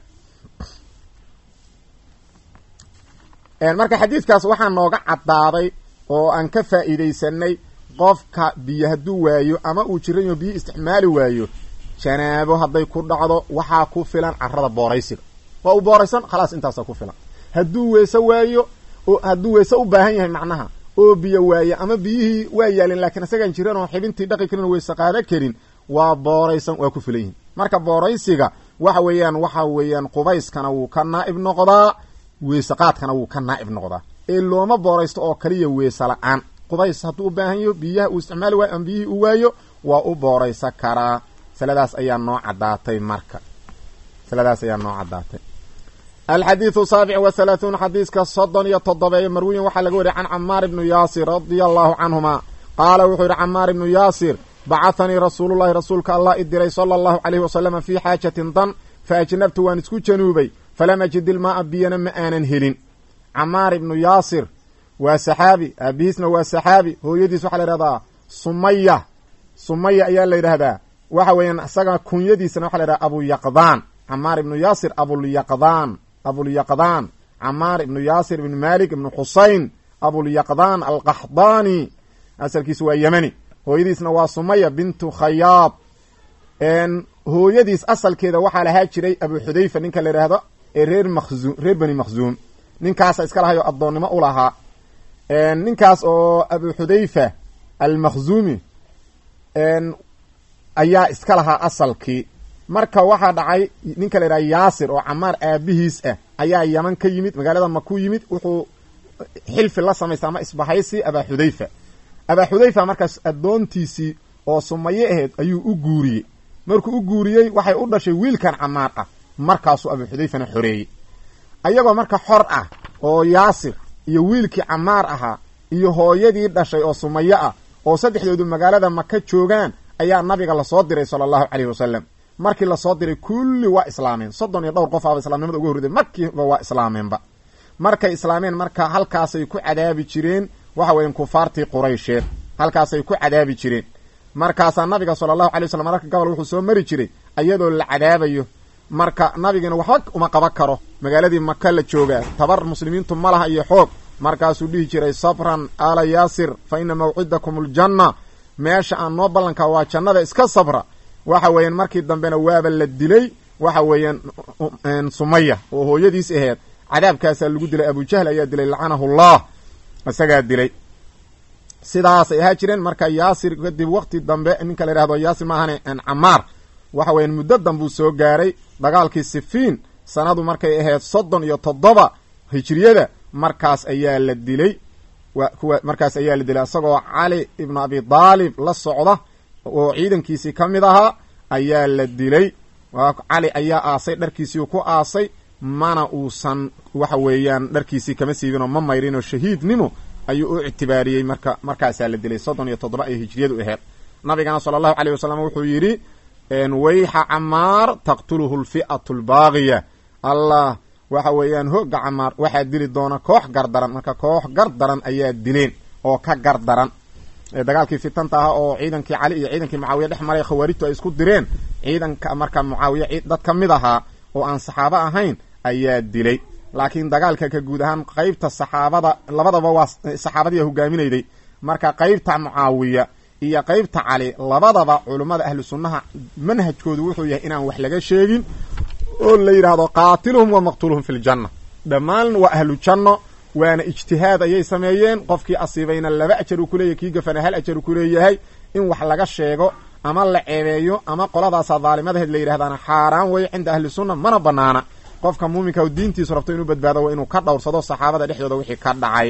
marka xadiidkaas waxaa nooga caddaaday oo aan ka faa'iidaysanay qofka biyo hadduu waayo ama uu jiran yaho biyo isticmaali waayo janaabo hadday ku dhacdo waxaa ku filan carada booraysiga waa uu booraysan khalaas intaasa ku filan hadduu weese waayo oo hadduu weese u baahan yahay macnaha oo biyo waaye ama biyihii waa yaalin laakiin isagaan jiran oo xibintii dhaqi karin oo weese qaada karin waa booraysan waa ku filan yihin marka booraysiga waxa weeyaan waxa weeyaan qubayskana wuu ka naa'ib noqdaa weese qaadkana wuu ka naa'ib noqdaa ee looma booraysto oo kaliya weese la-aan qubays hadduu u baahan yaho biyaha uu isticmaali waayo ama biyihii uu waayo waa u booraysa karaa masaladaas ayaa noo caddaatay marka masaladaas ayaa noo caddaatay alxadiidu saabic wa halaahuun xadiiska soddon iyo toddobeeye marwiyin waxaa laga wariyay can camaar ibnu yaasir radia allahu canhuma qaala wuxuu yidhi camaar ibnu yaasir bacahanii rasuulullahi rasuulka allah i diray sala allahu caleyhi wasalama fii xaajatin dan fa ajnabtu waan isku januubay falam ajid ilmaaa biyana ma aanan helin camaar ibnu yaasir waa saxaabi aabihiisna waa saxaabi hooyadiis waxaa la yidhahdaa sumaya sumaya ayaa la yidhaahdaa waxa weeyaan isaga kunyadiisana waxa la yidhahdaa abuyaqdaan camaar ibnu yaasir abulyaqdaan abulyaqdaan camaar ibnu yaasir ibnu malik ibnu xusayn abulyaqdaan alqaxdaani asalkiisu waa yemani hooyadiisna waa sumaya bintu khayaad hooyadiis asalkeeda waxaa lahaa jiray abu xudayfa ninka la yidhaahdo ee reer makhzuum reer bani makhzuum ninkaasa iska lahayo addoonnimo u lahaa ninkaas oo abu xudayfa almakhzuumi ayaa iska lahaa asalkii marka waxaa dhacay ninka la yidhaha yaasir oo camaar aabihiis ah ayaa yaman ka yimid magaalada maku yimid wuxuu xilfi la samaystay ama isbahaysi abaa xudayfa abaa xudayfa markaas addoontiisii oo sumaye aheyd ayuu u guuriyey markuu u guuriyey waxay u dhashay wiilkan camaar ah markaasuu abuu xudayfana xoreeyey ayagoo marka xor ah oo yaasir iyo wiilkii camaar ahaa iyo hooyadii dhashay oo sumaye ah oo saddexdoodu magaalada maka joogaan ayaa nabiga lasoo diray sala allahu caleyhi wasalam markii lasoo diray kulli waa islaameen soddon iyo dhowr qof aaba islamnimada uga horreday markiiba waa islaameenba markay islaameen marka halkaasay ku cadaabi jireen waxa weyan kufaartii quraysheed halkaasay ku cadaabi jireen markaasaa nabiga sala allahu alay waslam mararka gobol wuxuu soo mari jiray iyadoo la cadaabayo marka nabigiina waxba uma qaban karo magaaladii maka la joogaa tabar muslimiintu ma laha iyo xoog markaasuu dhihi jiray sabran ala yaasir fa ina mawcidakum aljanna meesha aan noo ballankaa waa jannada iska sabra waxa weeyaan markii dambena waaba la dilay waxa weeyaan sumaya oo hooyadiis aheed cadaabkaasaa lagu dilay abujahl ayaa dilay lacanahu llah isagaa dilay sidaasay ahaa jireen marka yaasir kadib waqti dambe ninka la yihahdo yaasir ma ahane camaar waxa weyan muddo dambuu soo gaaray dagaalkii sifiin sanadu markay ahayd soddon iyo toddoba hijriyada markaas ayaa la dilay kuwa markaas ayaa la dilay isagoo cali ibnu abi daalib la socda oo ciidankiisii ka mid ahaa ayaa la dilay cali ayaa aasay dharkiisii ku aasay mana uusan waxa weeyaan dharkiisii kama siibinoo ma mayrinoo shahiidnimo ayuu u ictibaariyey marka markaasaa la dilay soddon iyo toddoba ay hijriyadu aheyd nabigana sala allahu caleyh wasalam wuxuu yidhi wayxa camaar taqtuluhu lfi'atu albaaqiya allah waxa weeyaan hooga camaar waxaa dili doona koox gardaran marka koox gardaran ayaa dileen oo ka gardaran dagaalkii fitanta ahaa oo ciidankii cali iyo ciidankii mucaawiya dhex maray khawaarijtu ay isku direen ciidanka marka mucaawiya dad ka mid ahaa oo aan saxaabo ahayn ayaa dilay laakiin dagaalka ka guud ahaan qeybta saxaabada labadaba waa saxaabadiia hogaaminayday marka qeybta mucaawiya iyo qeybta cali labadaba culummada ahlu sunnaha manhajkoodu wuxuu yahay inaan wax laga sheegin oo la yidhaahdo qaatiluhum wa maqtuluhum fi ljanna dhammaan waa ahlu janno waana ijtihaad ayay sameeyeen qofkii asiibayna laba ajar uu kuleeyahy kii gafana hal ajar uu kuleeyahay in wax laga sheego ama la ceebeeyo ama qoladaasa daalimadaheed la yidhahdaana xaaraan weeye cinda ahli sunna mana banaana qofka muuminka diintiisu rabto inuu badbaado waa inuu ka dhowrsado saxaabada dhexdooda wixii ka dhacay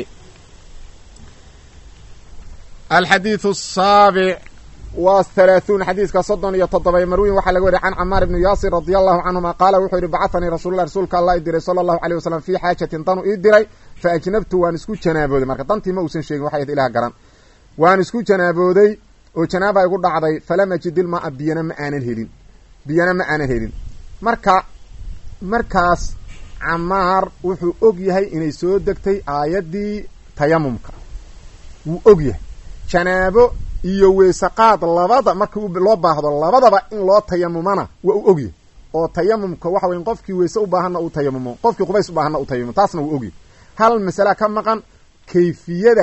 alxadiidu saabic waa halaahuun xadiiska soddon iyo toddoba marwiyin waxaa laga wariya can camaar ibni yaasir radia allahu canhuma qaala wuxuu yidhi bacahanii rasuululah rasuulka allah i diray sala allahu aleyh wasalam fii xaajatin danu ii diray fa ajnabtu waan isku janaabooday marka dantii ma uusan sheegin waxay ilah garan waan isku janaabooday oo janaaba igu dhacday falam ajid ilmaa biyana ma aanan helin biyana ma aanan helin marka markaas camaar wuxuu og yahay inay soo degtay aayaddii tayamumka wuu og yahay janaabo iyo weysaqaad labada marka loo baahdo labadaba in loo tayamumana waa uu ogyahay oo tayamumka waxa weya qofkii weyse u baahanna uu tayamumo qofkii qubays u baahanna uu tayamumo taasna wuu ogyahay hal masala ka maqan kayfiyada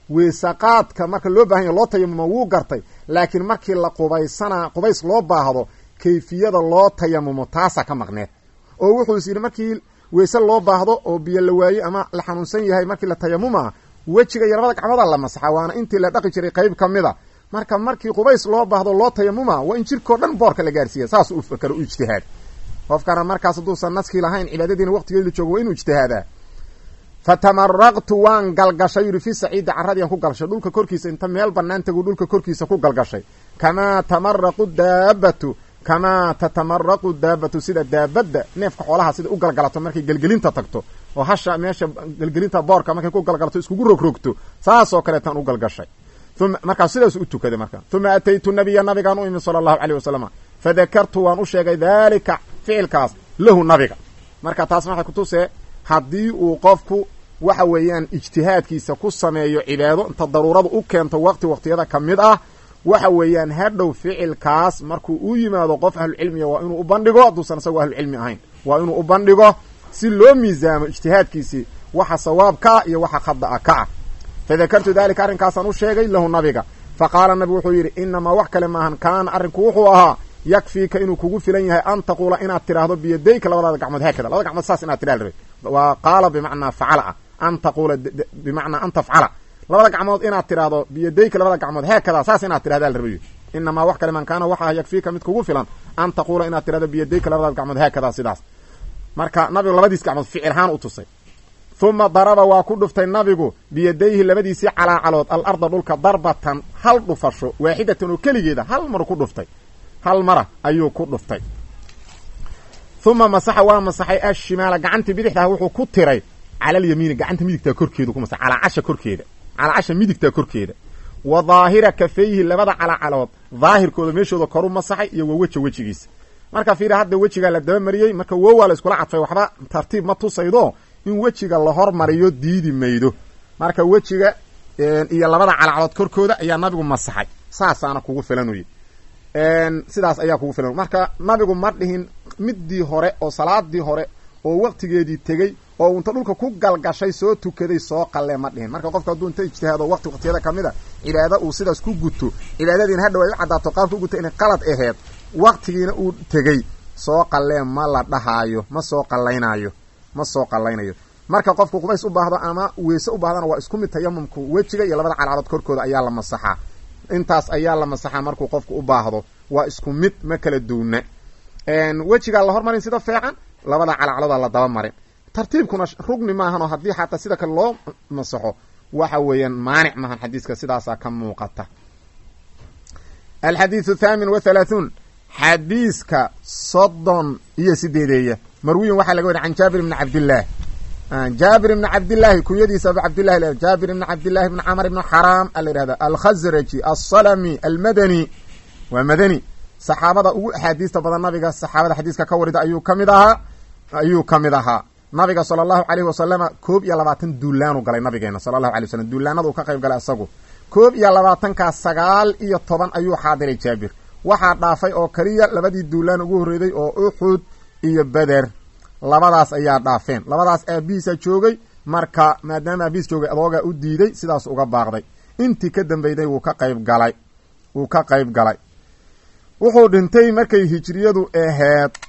weysaqaadka marka loo bahan ya loo tayamuma wuu gartay laakiin markii la qubaysana qubays loo baahdo kayfiyada loo tayamumo taasaa ka maqneed oo wuxuu is yidhi markii weyse loo baahdo oo biyo la waaye ama la xanuunsan yahay markii la tayamuma wejiga iyo labada gacmooda la masaxa waana intii la dhaqi jiray qayb ka mid a marka markii qubays loo baahdo loo tayamuma waa in jirkao dhan boorka la gaarsiiya saas u fakaro u ijtihaad qofkana markaas hadduusan naskii lahayn cibaadadiina waqtigeedi la joogo waa inuu ijtihaadaa fatamaraqtu waan galgashay yuri fi saciidi caradiian ku galgashay dhulka korkiisa inta meel banaan tagu dhulka korkiisa ku galgashay kamaa tamaraqu daabatu kamaa tatamaraqu daabatu sida daabadda neefka xoolaha sida u galgalato markay gelgelinta tagto oo hasha meesha gelgelinta boorka markay ku galgalato iskugu rogrogto saasoo kaleetaan u galgashay uma markaas sidaas u tukaday marka uma ataytu nabiya nabigaan u imi sala allahu caleyh wasalam fadakartu waan u sheegay daalika ficilkaas lahu nabiga marka taas waxay kutusee haddii uu qofku waxa weeyaan ijtihaadkiisa ku sameeyo cibaado inta daruurada u keento waqti waqtiyada ka mid ah waxa weeyaan hadhow ficilkaas markuu u yimaado qof ahlucilmiga waa inuu u bandhigo hadduusan isagoo ahlucilmi ahayn waa inuu u bandhigo si loo miisaamo ijtihaadkiisii waxa sawaab ka ah iyo waxa khada'a ka ah fadakartu dalika arrinkaasaan u sheegay lahu nabiga fa qaala nabigu wuxuu yidhi inamaa wax kale maahan kaana arrinku wuxuu ahaa yakfiika inuu kugu filan yahay an taquula inaad tidhaahdo biyadayka labadaada gacmood haakada labada gacmood saas inaad tidhah rabay waa qaala bimacnaa facala ah an taquula bimacnaa an tafcala labada gacmood inaad tidhaahdo biyadayka labada gacmood haakada saas inaad tidhahdaa la rabayo inamaa wax kale man kaana waxaa yakfiika mid kugu filan an taquula inaad tidhahdo biyadayka labadaada gacmood haakada sidaas marka nabigu labadiis gacmood ficil ahaan u tusay uma daraba waa ku dhuftay nabigu biyadayhi labadiisii calaacalood al arda dhulka darbatan hal dhufasho waaxidatan oo keligeeda hal mar ku dhuftay hal mara ayuu ku dhuftay uma masaxa waa masaxay ashimaala gacantii bidixdaah wuxuu ku tiray cala alyamiini gacanta midigtaa korkeedu ku masaxay calaacasha korkeeda calaacasha midigtaa korkeeda wa daahira kafayhi labada calaacalood daahirkooda meeshooda koru masaxay iyo waa weja wejigiisa marka fiiri hadda wejigaa la dabamariyey marka wowaa la iskula cadfay waxba tartiib ma tusaydo in wejiga la hormariyo diidi maydo marka wejiga iyo labada calacalood korkooda ayaa nabigu masaxay saasaana kugu filanuye sidaas ayaa kugu filan marka nabigu ma dhihin midii hore oo salaadii hore oo waqtigeedii tegey oo unta dhulka ku galgashay soo tukaday soo qalle ma dhihin marka qofka hadduu inta ijtihaado waqti waqtiyada kamid a cibaado uu sidaas ku guto cibaadadiina hadhow ay u caddaato qaabka u guto inay qalad aheed waqtigiina uu tegey soo qallee ma la dhahaayo ma soo qallaynaayo ma soo qallaynayo marka qofku qubays u baahdo ama weyse u baahdana waa isku mid tayamumku wejiga iyo labada calcalood korkooda ayaa la masaxaa intaas ayaa la masaxaa markuu qofku u baahdo waa isku mid ma kala duuna wejigaa la hormarin sida feecan labada calacalooda la daba marin tartiibkuna rugni maahan oo haddii xataa sida kale loo masaxo waxa weeyaan maanic maahan xadiiska sidaasaa ka muuqata alxadiidu thaamin wa halaathun xadiiska soddon iyo sideedeeya marwiyin waxaa laga wariy can jaabir ibni cabdillaah jaabir ibni cabdillaahi kunyadiisa abu cabdillahi la jaabir ibni cabdillahi ibni camr ibni xaraam a la yihahda alkhasraji alsalami almadani waa madani saxaabada ugu axaadiista badan nabiga saxaabada xadiiska ka warida ayuu ka mid ahaa ayuu ka mid ahaa nabiga sala allahu caleyhi wasalama koob iyo labaatan duulaanu galay nabigeena sala allahu alay wasalam duulaanadu ka qayb galay isagu koob iyo labaatankaas sagaal iyo toban ayuu xaadiray jaabir waxaa dhaafay oo keliya labadii duulaan ugu horreeday oo uxud iyo beder labadaas ayaa dhaafeen labadaas aabihiisa joogay marka maadaama aabihiis joogay adoogaa u diiday sidaas uga baaqday intii ka dambeyday wuu ka qayb galay wuu ka qayb galay wuxuu dhintay markay hijriyadu aheed